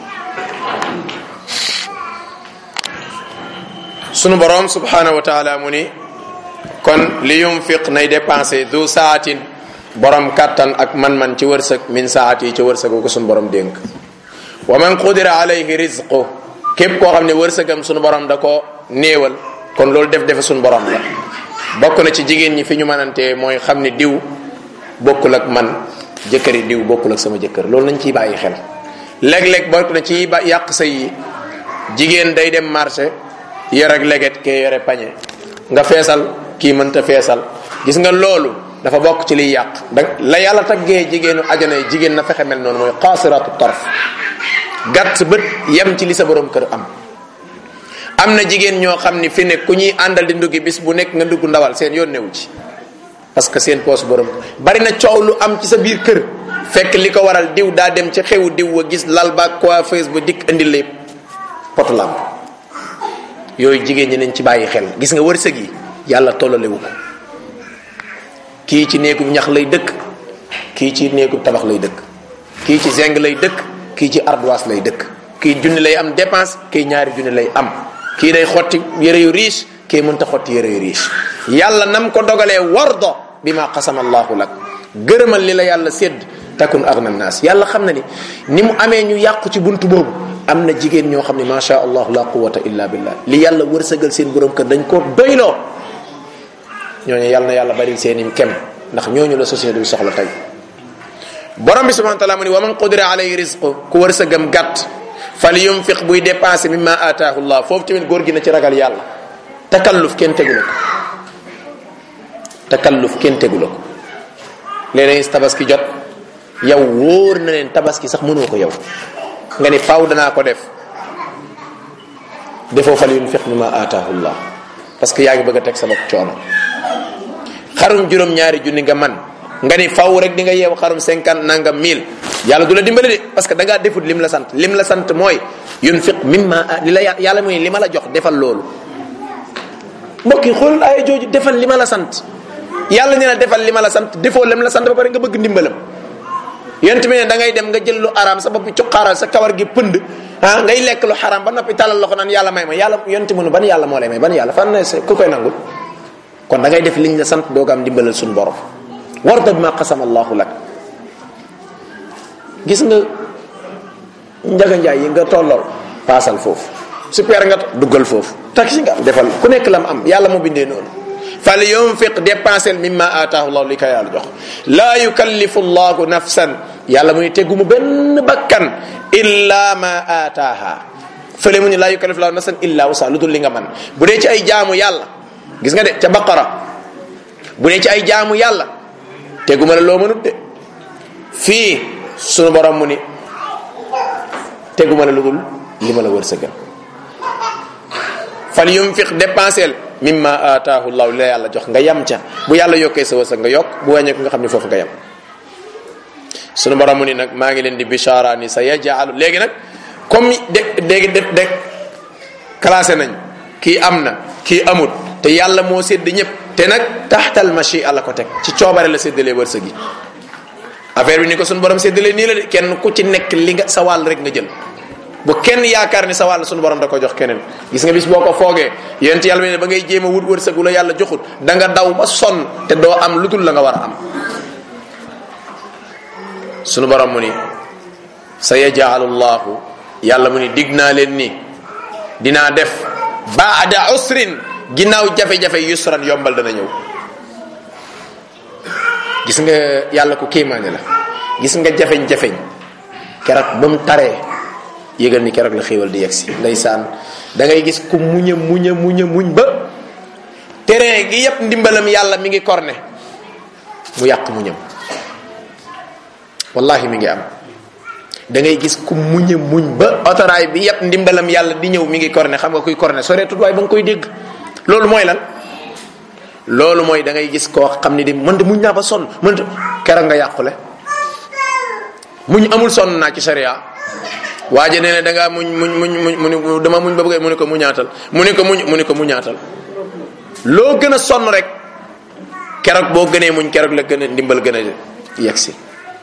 Speaker 1: sunu borom subhanahu wa taala mu ni kon li yunfiq nay dépensé du saatin borom kattan ak man-man ci wërsëg min saat yi ci wërsëg ko sunu borom dénk wa man qudira alayhi rizqu képp koo xam ne wërsëgam sunu borom da ko néewal kon loolu def defe sunu borom la bokk na ci jigéen ñi fi ñu mënantee mooy xam ne diw bokkul ak man jëkkëri diw bokkul ak sama jëkkër loolu nañ ciy bàyyi xel léeg-léeg bokk na ci ba yàq sëy yi jigéen day dem marché yore ak leget kee yore pañe nga feesal kii mënta feesal gis nga loolu dafa bokk ci liy yàq da la yàlla taggee jigéenu ajana yi jigéen na fexe mel noonu mooy xaasiratu tarf gàtt bët yem ci li sa borom kër am am na jigéen ñoo xam ni fi ne ku ñuy àndal di nduggi bis bu nekk nga ndugg ndawal seen yoon newu ci parce que seen poos borom bari na coow lu am ci sa biir kër fekk li ko waral diw daa dem ci xewu diw wa gis lal ba coiffeuse ba dikk indi lépp potu lamp yooyu jigéen ñi nañ ci bàyyi xel gis nga wërsëg yi yàlla tollalewu ko kii ci néegub ñax lay dëkk kii ci néegub tabax lay dëkk kii ci zeng lay dëkk kii ci ardoise lay dëkk kii junni lay am dépense kii ñaari junni lay am kii day xotti yére yu riche kii mënta xotti yére yu riche yàlla nam ko dogalee wardo bi ma qasama allahu lak gërëmal li la yàlla sédd takun agna naas yàlla xam na ni ni mu amee ñu yàqu ci buntu boobu am na jigéen ñoo xam ne macha allah la quwata illa billah li yàlla wërsëgal seen borom kër dañ ko doyloo ñooñu yàlla na yàlla bari seen i kem ndax ñooñu la société bi soxla tey borom bi subhanahu wa taala mu ni wa man qudira alayhi rizqu ku wërsëgam gàtt fal yunfiq buy dépensé mimma ataahu llah foofu tamit góor gi na ci ragal yàlla takalluf kenn tegu la ko takalluf kenn tegu la ko léeg-léeg tabaski jot yow wóor na leen tabaski sax mënoo ko yow nga ni faaw danaa ko def defoo fal yunfiq mimma ataahu llah parce que yaa ngi bëgg a teg sa bopp coono xarum juróom-ñaari junni nga man nga ni faw rek di nga yeew xarum cinquante nangam mille yàlla du la dimbali de parce que da ngaa defut lim la sant lim la sant mooy yunfiq mimma li la yàlla mooy li ma la jox defal loolu mbokk yi xoolal ay jooju defal li ma la sant yàlla nee na defal li ma la sant defoo lim la sant ba pare nga bëgg ndimbalam yent mi ne da ngay dem nga jël lu araam sa bopp cuqaaral sa kawar gi pënd ah ngay lekk lu xaraam ba noppi talal la ko naan yàlla may ma yàlla yent mënu ban yàlla moo lay may ban yàlla fan ne ku koy nangul kon da ngay def liñ la sant doog am ndimbalal suñu borom warda bima qasama allahu lak gis nga njaga njaay yi nga tollool paasal foofu super nga duggal foofu taxi nga am defal ku nekk lam am yàlla moo bindee noonu fal yunfiq dépensel mimma ataahu llahu li ko yàlla jox laa yukallifu llahu nafsan yàlla muy teggu mu benn bakkan illa ma ataaha fële mu ni laa yukallifu llahu nafsan illa wasa lu dul li nga man bu dee ci ay jaamu yàlla gis nga de ca baqara bu dee ci ay jaamu yàlla teguma la loo mënut de fii sunu borom mu ni teguma la lu dul li ma la wërsëgal fal yunfiq dépensel mimma ataahu llahu li la yàlla jox nga yam ca bu yàlla yokkee sa wërsëg nga yokk bu wàññee ko nga xam ne foofu nga yam sunu borom mu ni nag maa ngi leen di bishara ni sa yajaalu léegi nag comme de léegi de de classé nañ kii am na kii amut te yàlla moo sédd ñëpp te nag taxtal machi la ko teg ci coobare la séddalee wërsëg yi affaire bi ni ko suñu borom séddalee nii la de kenn ku ci nekk li nga sa wàll rek nga jël bu kenn yaakaar ni sa wàll suñu borom da ko jox keneen gis nga bis boo ko foogee yonent yàlla ne ba ngay jéem a wut wërsëg wu la yàlla joxut da nga daw ba sonn te doo am lu dul la nga war a am sunu borom mu ni sa yajaalu llahu yàlla mu ni dig naa leen ni dinaa def baada usrin ginnaaw jafe-jafe yusran yombal dana ñëw gis nga yàlla ku kéemaane la gis nga jafeñ-jafeñ keroog ba mu taree yëgal ni keroog la xéewal di yegsi ndeysaan da ngay gis ku muña muña muña muñ ba terrain gi yépp ndimbalam yàlla mi ngi korne mu yàq muñam wallahi mi ngi am da ngay gis ku muña muñ ba otoraay bi yépp ndimbalam yàlla di ñëw mi ngi korne xam nga kuy korne soreetut waaye ba nga koy dégg loolu mooy lan loolu mooy da ngay gis koo xam ni di man de muñ naa ba sonn man de keroog nga yàqule muñ amul sonn naa ci sharia waaje nee ne da ngaa muñ muñ muñ muñ mu ni dama muñ ba bëggee mu ni ko muñaatal mu ni ko muñ mu ni ko muñaatal loo gën a sonn rek keroog boo gënee muñ keroog la gën a ndimbal gën a yegsi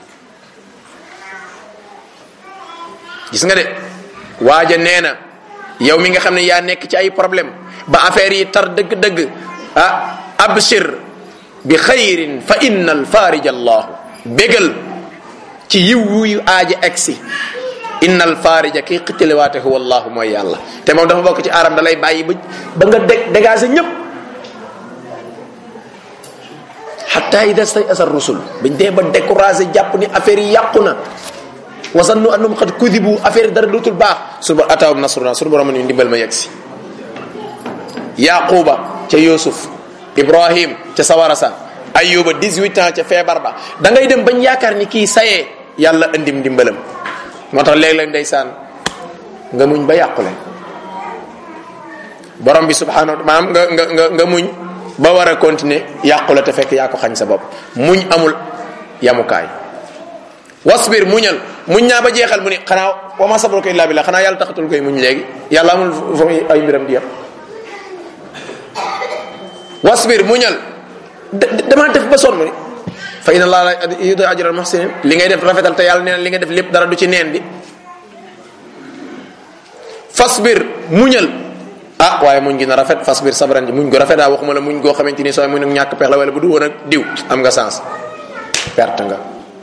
Speaker 1: gis nga de waaja nee na yow mi nga xam ne yaa nekk ci ay problème ba affaire yi tar dëgg-dëgg ah abshir bi xayrin fa inna al farij allahu bégal ci yiw wuyu aaja egsi inna al farija kii xitiliwaate huwa allahu mooy yàlla te moom dafa bokk ci aram da lay bàyyi ba ba nga dég dégagé ñëpp xatta ida stay asa rusul biñ dee ba découragé jàpp ni affaire yi yàqu na wasannu annum xad kudibu affaire dara dootul baax suñu ba ataawum nasruna suñu borom ni ndimbal ma yegg si yaquba ca yusuf ibrahim ca sawara sa ayuba 18 ans ca feebar ba da ngay dem bañ yaakaar ni kii sayee yàlla andim ndimbalam moo tax léeg-léeg ndeysaan nga muñ ba yàqule borom bi subhanahu maanaam nga nga nga nga muñ ba war a continuer yàqule te fekk yaa ko xañ sa bopp muñ amul yamukaay wasbir muñal muñ naa ba jeexal mu ni xanaa wa ma sabruka illa billah xanaa yàlla taxatul koy muñ léegi yàlla amul fa muy ay mbiram di yam wasbir muñal dama def ba sonn mu ni fa inna allah la yudu ajral muhsinin li ngay def rafetal te yàlla nee na li nga def lépp dara du ci neen di fasbir muñal ah waaye muñ gi na rafet fasbir sabran ji muñ go rafet daa waxuma la muñ goo xamante ni sooy muñ ak ñàkk pex la wala bu du woon ak diw am nga sens perte nga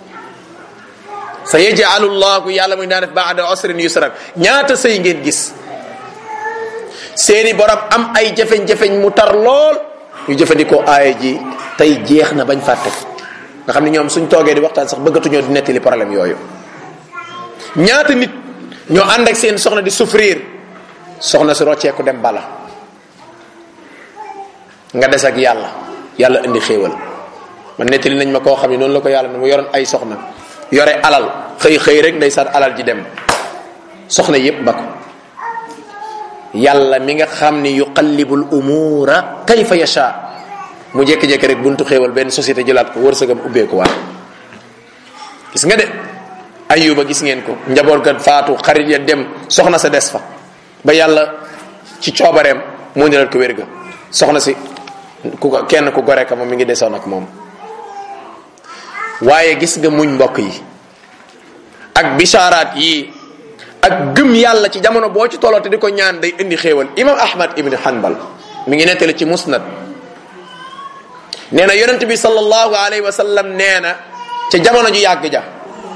Speaker 1: sa yaj'alu llahu yàlla muy daa def ba'da usrin yusran ñaata sëy ngeen gis seeni borom am ay jafeñ-jafeñ mu tar lool ñu jëfandikoo aaya ji tey jeex na bañ fàtte nga xam ne ñoom suñ toogee di waxtaan sax bëggatuñoo di nettali problème yooyu ñaata nit ñoo ànd ak seen soxna di souffrir soxna si rocceeku dem bala nga des ak yàlla yàlla indi xéewal man nettali nañ ma koo xam ne noonu la ko yàlla ne mu yoroon ay soxna yore alal xëy xëy rek ndeysaan alal ji dem soxna yépp ba ko yàlla mi nga xam ni yuqallibul umura kayfa yasha mu jékki-jékki rek buntu xéewal benn société jëlaat ko wërsëgam ubbeeku waat gis nga de ayuba gis ngeen ko njaboot ga faatu xarit ya dem soxna sa des fa ba yàlla ci coobareem moo ndiral ko wér ga soxna si ku ko kenn ku gore ka moom mi ngi desoon ak moom waaye gis nga muñ mbokk yi ak bishaaraat yi ak gëm yàlla ci jamono boo ci tolloo te di ko ñaan day indi xéewal imam ahmad ibn hanbal mi ngi nettali ci musnad nee na yonent bi sallallahu alayhi wa sallam nee na ca jamono ju yàgg ja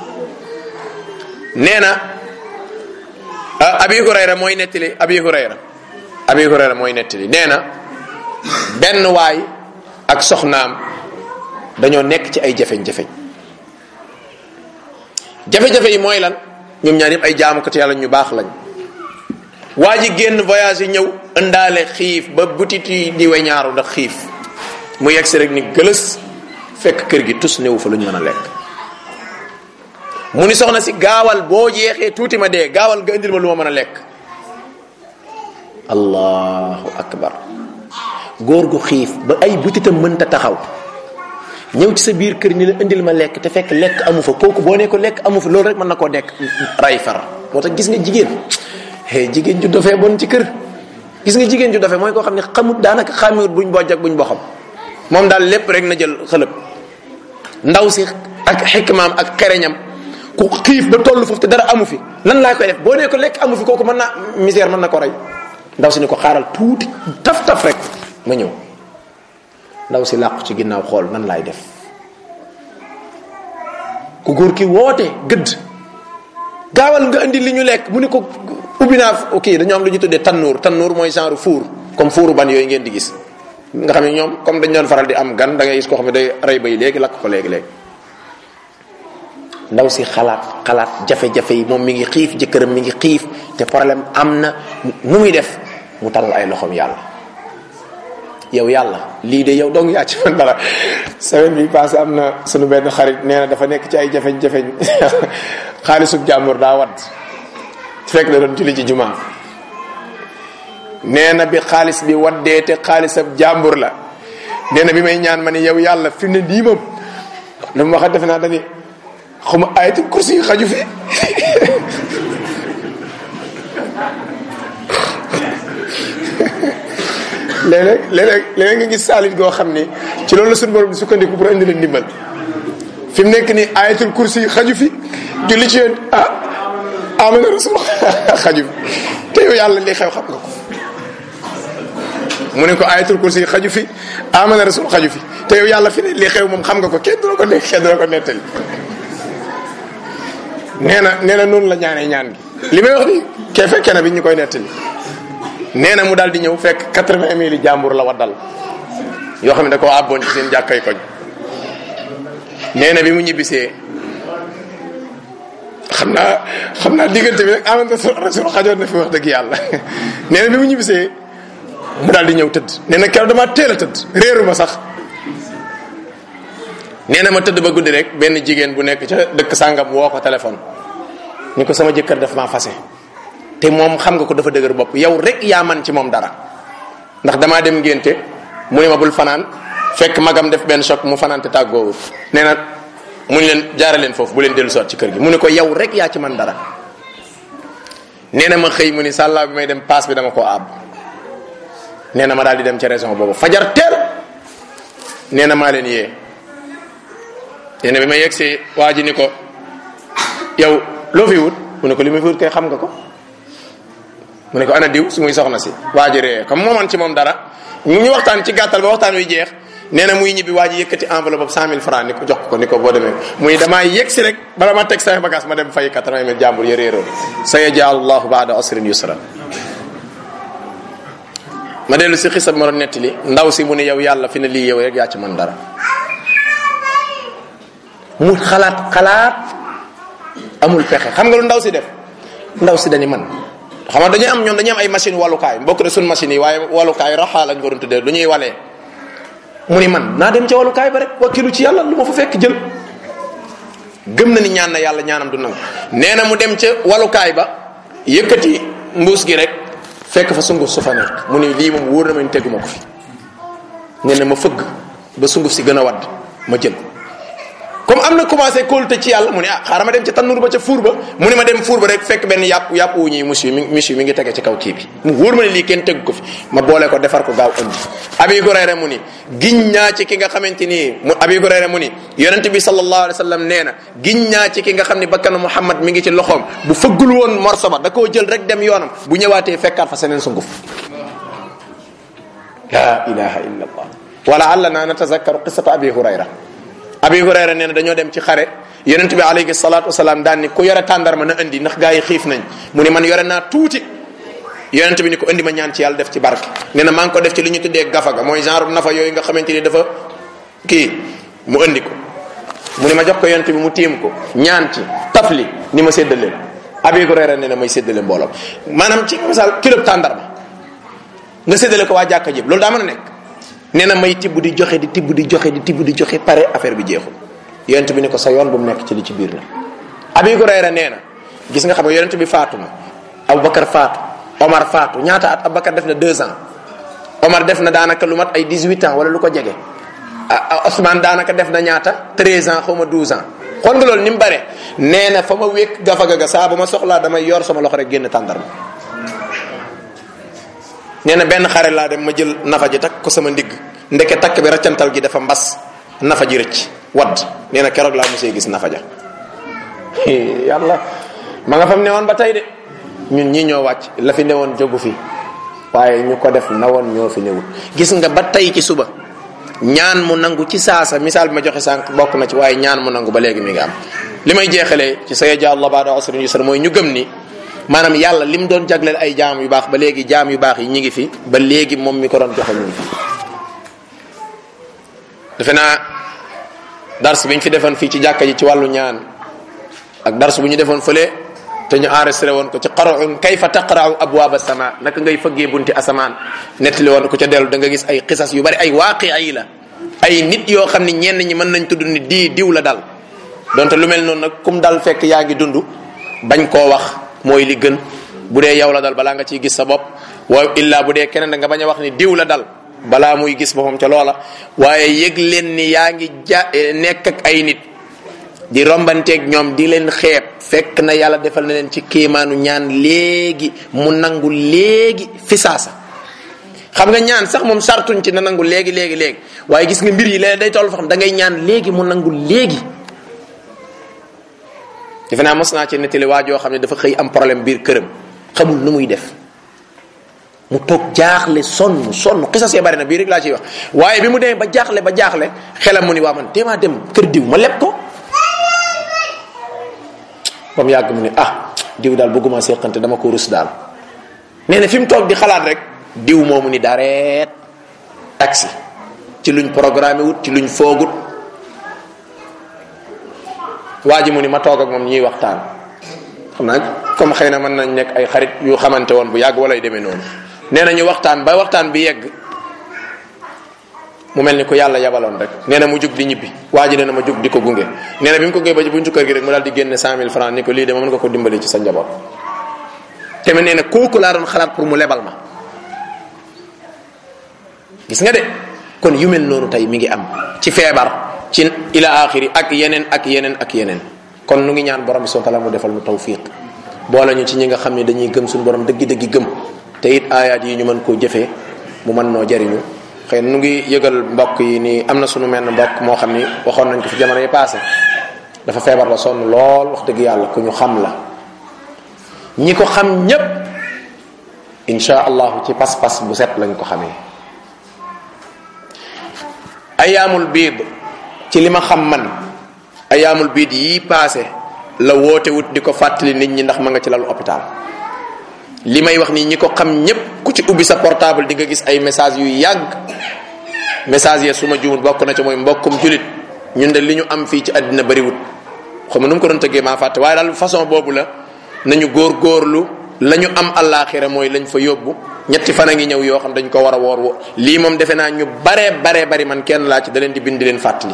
Speaker 1: nee na abi hurayra mooy nettali abi hurayra abi hurayra mooy nettali nee na benn waay ak soxnaam dañoo nekk ci ay jafeñ-jafeñ jafe-jafe yi mooy lan ñoom ñaar yëpp ay jaamukati yàlla ñu baax lañ waa ji génn voyage yi ñëw ëndaale xiif ba butit yi di weñaaru ndax xiif mu yegg si rek ni gëlës fekk kër gi tus néew fa lu ñu mën a lekk mu ni soxna si gaawal boo jeexee tuuti ma dee gaawal nga indil ma lu ma mën a lekk allahu akbar góor gu xiif ba ay butitam mënta taxaw ñëw ci sa biir kër ni la indil ma lekk te fekk lekk amu fa kooku boo ne ko lekk amu fa loolu rek mën na koo dekk ray far moo tax gis nga jigéen hey jigéen ju dofee bon ci kër gis nga jigéen ju dofe mooy koo xam ne xamut daanaka xàmmiwut buñ bojj ak buñ boxam moom daal lépp rek na jël xëlëb ndaw si ak xikmaam ak xereñam ku xiif ba toll foofu te dara amu fi lan laa koy def boo nee ko lekk amu fi kooku mën naa misère mën na ko rey ndaw si ni ko xaaral tuuti taf taf rek ma ñëw ndaw si làqu ci ginnaaw xool nan laay def ku góor ki woote gëdd gaawal nga indi li ñu lekk mu ni ko ubbi naa kii dañoo am lu ñu tuddee tannuur tannuur mooy genre four comme fouru ban yooyu ngeen di gis nga xam ne ñoom comme dañ doon faral di am gan da ngay gis koo xam ne day rey bay léegi lakk ko léegi-léegi ndaw si xalaat xalaat jafe-jafe yi moom mi ngi xiif jëkkëram mi ngi xiif te problème am na nu muy def mu talal ay loxoom yàlla yow yàlla lii de yow dong yaa ci man dara semaine bi passé am na sunu benn xarit nee na dafa nekk ci ay jafeñ-jafeñ xaalisub jàmbur daa wadd fekk da doon julli ci jumaa nee na bi xaalis bi waddee te xaalisab jàmbur la nee na bi may ñaan ma ni yow yàlla fi mu ne nii moom lu mu wax defe naa dani xuma ayatul kursi yi xaju fi léeg-léeg léeg-léeg léeg nga gis saalit goo xam ni ci loolu la suñu borom di sukkandiku pour indi leen ndimbal fi mu nekk nii ayatul kursi yi xaju fi julli ci yéen ah amana rasul xaju fi te yow yàlla li xew xam nga ko mu ne ko ayatul kursi yi xaju fi amana rasul xaju fi te yow yàlla fi ne li xew moom xam nga ko kenn du la ko nekk kenn du la ko nettali nee na nee na noonu la ñaanee ñaan gi li may wax ni kee fekkee na bi ñu koy nettali nee na mu daal di ñëw fekk quatre-vingt mille jàmbur la waddal yoo xam ne da koo àbboon ci seen jàkkay koñ nee na bi mu ñibbisee xam naa xam naa diggante bi rek amante rasul xajoon na fi wax dëgg yàlla nee na bi mu ñibbisee mu daal di ñëw tëdd nee na keroog dama teel a tëdd réeru ma sax nee na ma tëdd ba guddi rek benn jigéen bu nekk ca dëkk sàngam woo ko téléphone ni ko sama jëkkër daf maa fase te moom xam nga ko dafa dëgër bopp yow rek yaa man ci moom dara ndax damaa dem ngénte mu ne ma bul fanaan fekk magam def benn choc mu fanaan te tàggoowul nee na mu ne leen jaare leen foofu bu leen dellu soot ci kër gi mu ne ko yow rek yaa ci man dara nee na ma xëy mu ni sàllaa bi may dem paas bi dama ko àbb nee na ma daal di dem ca raison boobu fajar teel nee na maa leen yee nee na bi ma yegsee waa ji ni ko yow loo fi wut mu ne ko li ma fi wut kay xam nga ko mu ne ko ana diw su muy soxna si waa ji ree comme moo man ci moom dara mu ñu waxtaan ci gàttal ba waxtaan wi jeex nee na muy ñibbi waa ji yëkkati enveloppe boobu cent mille francs ni ko jox ko ni ko boo demee muy damaa yegg si rek bala ma teg say bagage ma dem fay quatre-vingt mille jàmbur ya réeroon sa yajaalu llahu baada asrin yusra ma dellu si xisab ma doon nettali ndaw si mu ne yow yàlla fi ne lii yow rek yaa ci man dara mu xalaat xalaat amul pexe xam nga lu ndaw si def ndaw si dañu man xam nga dañuy am ñoom dañuy am ay machine walukaay mbokk de suñ machine yi waaye walukaay raxaa lañ ko doon tuddee lu ñuy walee mu ni man naa dem ca walukaay ba rek wakkilu ci yàlla lu ma fa fekk jël gëm na ni ñaan na yàlla ñaanam du nangu nee na mu dem ca walukaay ba yëkkati mbuus gi rek fekk fa sunguf su fa nekk mu ni lii moom wóor na ma ni teguma ko fi nee na ma fëgg ba sunguf si gën a wadd ma jël comme am na commencé kóolute ci yàlla mu ne ah xaaral ma dem ca tannur ba ca fuur ba mu ne ma dem fuur ba rek fekk benn yàpp yàpp wu ñuy monsieur mi monsieur mi ngi tege ci kaw kii bi mu wóor ma ne lii kenn tegu ko fi ma boole ko defar ko gaaw indi abi hurayra mu ni giñ ñaa ci ki nga xamante ni mu abi hurayra mu ni yonent bi sallallahu alayhi wa sallam nee na giñ ñaa ci ki nga xam ne bakkanu muhammad mi ngi ci loxoom bu fëggul woon morso ba da koo jël rek dem yoonam bu ñëwaatee fekkaat fa seneen sunguf la ilaha illa allah wala allana natazakkaru qissata abi hurayra abi hurayra nee na dañoo dem ci xare yonent bi alayhi salatu wasalaam daan ni ku yore tàndarma na indi ndax gaa yi xiif nañ mu ni man yore naa tuuti yonent bi ni ko indi ma ñaan ci yàlla def ci barke nee na maa ngi ko def ci li ñu tuddee gafaga mooy genre nafa yooyu nga xamante ni dafa kii mu indi ko mu ni ma jox ko yonent bi mu tiim ko ñaan ci tafli ni ma séddale abi hurayra nee na may séddale mbooloo maanaam ci misaal kilo tàndarma nga séddale ko waa jàkka jëb loolu daa mën a nekk nee na may tibb di joxe di tibb di joxe di tibb di joxe pare affaire bi jeexul yonent bi ni ko sa yoon bu mu nekk ci li ci biir na abi hurayra nee na gis nga xam nga yonent bi faatu na aboubacar faatu omar faatu ñaata at aboubacar def na deux ans omar def na daanaka lu mat ay 18 ans wala lu ko jege Ousmane daanaka def na ñaata 13 ans xaw ma 12 ans xool nga loolu ni mu bare nee na fa ma wékk gafaga ga saa ba ma soxlaa damay yor sama loxo rek génn tàndarma nee na benn xare laa dem ma jël nafa ji takk ko sama ndigg ndeke takk bi raccantal gi dafa mbas nafa ji rëcc wadd nee na keroog laa mosee gis nafa ja yàlla ma nga fam ne woon ba tey de ñun ñii ñoo wàcc la fi newoon jógu fi waaye ñu ko def na woon ñoo fi newul gis nga ba tey ci suba ñaan mu nangu ci saasa misaal bi ma joxe sànq bokk na ci waaye ñaan mu nangu ba léegi mi nga am li may jeexalee ci sa ja allah baada usrin yusra mooy ñu gëm ni maanaam yàlla lim doon jagleel ay jaam yu baax ba léegi jaam yu baax yi ñi ngi fi ba léegi moom mi ko doon joxe ñu ngi fi defe naa dars bi ñu fi defoon fii ci jàkka ji ci wàllu ñaan ak dars bu ñu defoon fële te ñu enregistré woon ko ci qara'un kayfa taqra'u abwaab as-sama naka ngay fëggee bunti asamaan nettali woon ko ca dellu da nga gis ay xisas yu bari ay waaqi ay la ay nit yoo xam ni ñenn ñi mën nañ tudd ni di diw la dal donte lu mel noonu nag kum dal fekk yaa ngi dund bañ koo wax mooy li gën bu dee yow la dal balaa nga ciy gis sa bopp wa illa bu dee keneen da nga bañ a wax ni diw la dal balaa muy gis boppam ca loola waaye yëg leen ni yaa ngi ja nekk ak ay nit di rombanteeg ñoom di leen xeeb fekk na yàlla defal na leen ci kéemaanu ñaan léegi mu nangu léegi fi saasa xam nga ñaan sax moom sartuñ ci na nangu léegi léegi léegi waaye gis nga mbir yi léeg day toll fa xam da ngay ñaan léegi mu nangu léegi defe naa mos naa ci nettali waa joo xam ne dafa xëy am problème biir këram xamul nu muy def mu toog jaaxle sonn sonn xisas ya bari na bii rek laa ciy wax waaye bi mu demee ba jaaxle ba jaaxle xelam mu ni waa man téemaa dem kër diw ma leb ko ba mu yàgg mu ni ah diw daal bëgguma seqante dama ko rus daal nee na fi mu toog di xalaat rek diw moomu ni dareet taxi ci luñ programmé wut ci luñ foogut waa ji mu ni ma toog ak moom ñuy waxtaan xam naa comme xëy na mën nañ nekk ay xarit yu xamante woon bu yàgg walay demee noonu nee na ñu waxtaan ba waxtaan bi yegg mu mel ni ko yàlla yabaloon rek nee na mu jug di ñibbi waa ji nee na ma jug di ko gunge nee na bi mu ko gunge ba ci buntu kër gi rek mu daal di génne cent mille francs ni ko lii de mën nga ko dimbali ci sa njaboot te nee na kooku laa doon xalaat pour mu lebal ma gis nga de kon yu mel noonu tey mi ngi am ci feebar ci ila axiri ak yeneen ak yeneen ak yeneen kon nu ngi ñaan borom bi subhanahu wa ta'ala mu defal nu tawfiq boole ñu ci ñi nga xam ne dañuy gëm suñu borom dëggi-dëggi gëm te it aayaat yi ñu mën koo jëfee mu mën noo jariñu xëy nu ngi yëgal mbokk yi ni am na suñu menn mbokk moo xam ni waxoon nañ ko fi jamono yi passé dafa feebar la sonn lool wax dëgg yàlla ku ñu xam la ñi ko xam ñépp insha allahu ci pas-pas bu set lañ ko xamee ayaamul biid ci li ma xam man ayaamul biid yii passé la woote wut di ko fàttali nit ñi ndax ma nga ci lalu hôpital li may wax nii ñi ko xam ñépp ku ci ubbi sa portable di nga gis ay message yu yàgg message ya su ma juumut bokk na ca mooy mbokkum julit ñun de li ñu am fii ci àddina bariwut xam nu mu ko doon tëggee maa fàtte waaye daal façon boobu la nañu góor góorlu la ñu am àllaaxira mooy lañ fa yóbbu ñetti fan a ngi ñëw yoo xam dañ ko war a woor wo lii moom defe naa ñu baree baree bari man kenn laa ci da leen di bind di leen fàttali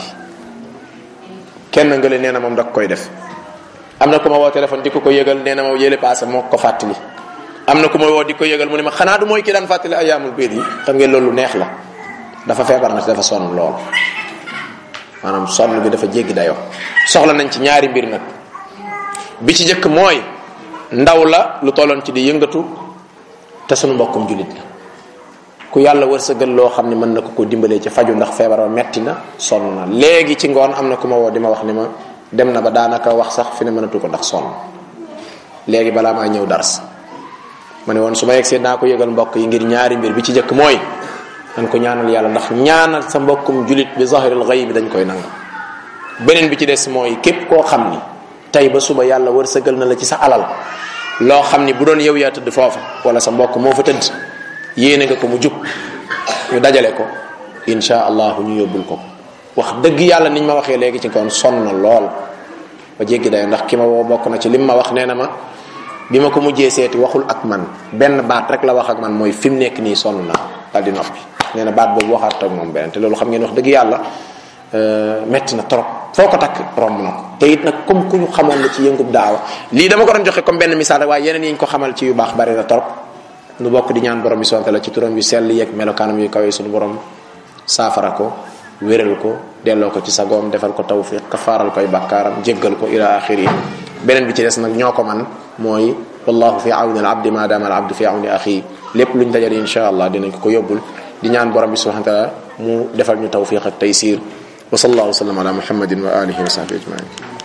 Speaker 1: kenn nga leen nee na moom da koy def am na ku ma woo téléphone di ko ko yëgal nee na ma yële passé moo ko fàttali am na ku ma woo di ko yëgal mu ne ma xanaa du mooy ki daan fàttali ayaamul biir yi xam ngeen loolu neex la dafa feebar na dafa sonn lool maanaam sonn bi dafa jéggi dayoo soxla nañ ci ñaari mbir nag bi ci jëkk mooy ndaw la lu tolloon ci di yëngatu te sunu mbokkum jullit la ku yàlla wërsëgal loo xam ne mën na ko ko dimbalee ci faju ndax feebar ba metti na sonn na léegi ci ngoon am na ku ma woo di ma wax ni ma dem na ba daanaka wax sax fi ne mënatu ko ndax sonn léegi balaa maa ñëw dars ma ne woon su ma yegsee naa ko yëgal mbokk yi ngir ñaari mbir bi ci jëkk mooy dañ ko ñaanal yàlla ndax ñaanal sa mbokkum julit bi zahiril ghaib dañ koy nangu beneen bi ci des mooy képp koo xam ni tey ba suba yàlla wërsëgal na la ci sa alal loo xam ni bu doon yow yaa tëdd foofa wala sa mbokk moo fa tëdd yéene nga ko mu jub ñu dajale ko insha allahu ñu yóbbul ko wax dëgg yàlla niñ ma waxee léegi ci kon sonn na lool ba jéggi dayo ndax ki ma woo bokk na ci lim ma wax nee na ma bi ma ko mujjee seeti waxul ak man benn baat rek la wax ak man mooy fi mu nekk nii sonn naa daal di noppi nee na baat boobu waxaat ak moom beneen te loolu xam ngeen wax dëgg yàlla metti na trop foo ko takk romb na ko te it nag comme ku ñu xamoon la ci yëngub daawa lii dama ko doon joxe comme benn misaal rek waaye yeneen yi ñu ko xamal ci yu baax bari na trop nu bokk di ñaan borom bi sonte la ci turam yu sell yeeg melokaanam yu kawee suñu borom saafara ko wéral ko delloo ko ci sagoom defal ko tawfiq kafaaral koy bakkaaram jéggal ko ila axiri beneen bi ci des nag ñoo ko man mooy wallahu fi awni al abdi ma dama al abdu fi awni axi lépp luñ dajale insha allah dinañ ko ko yóbbul di ñaan borom bi subhanahu wa taala mu defal ñu tawfiq ak taysir wa sallallahu wa sallam ala muhammadin wa alihi wa sahbihi ajmain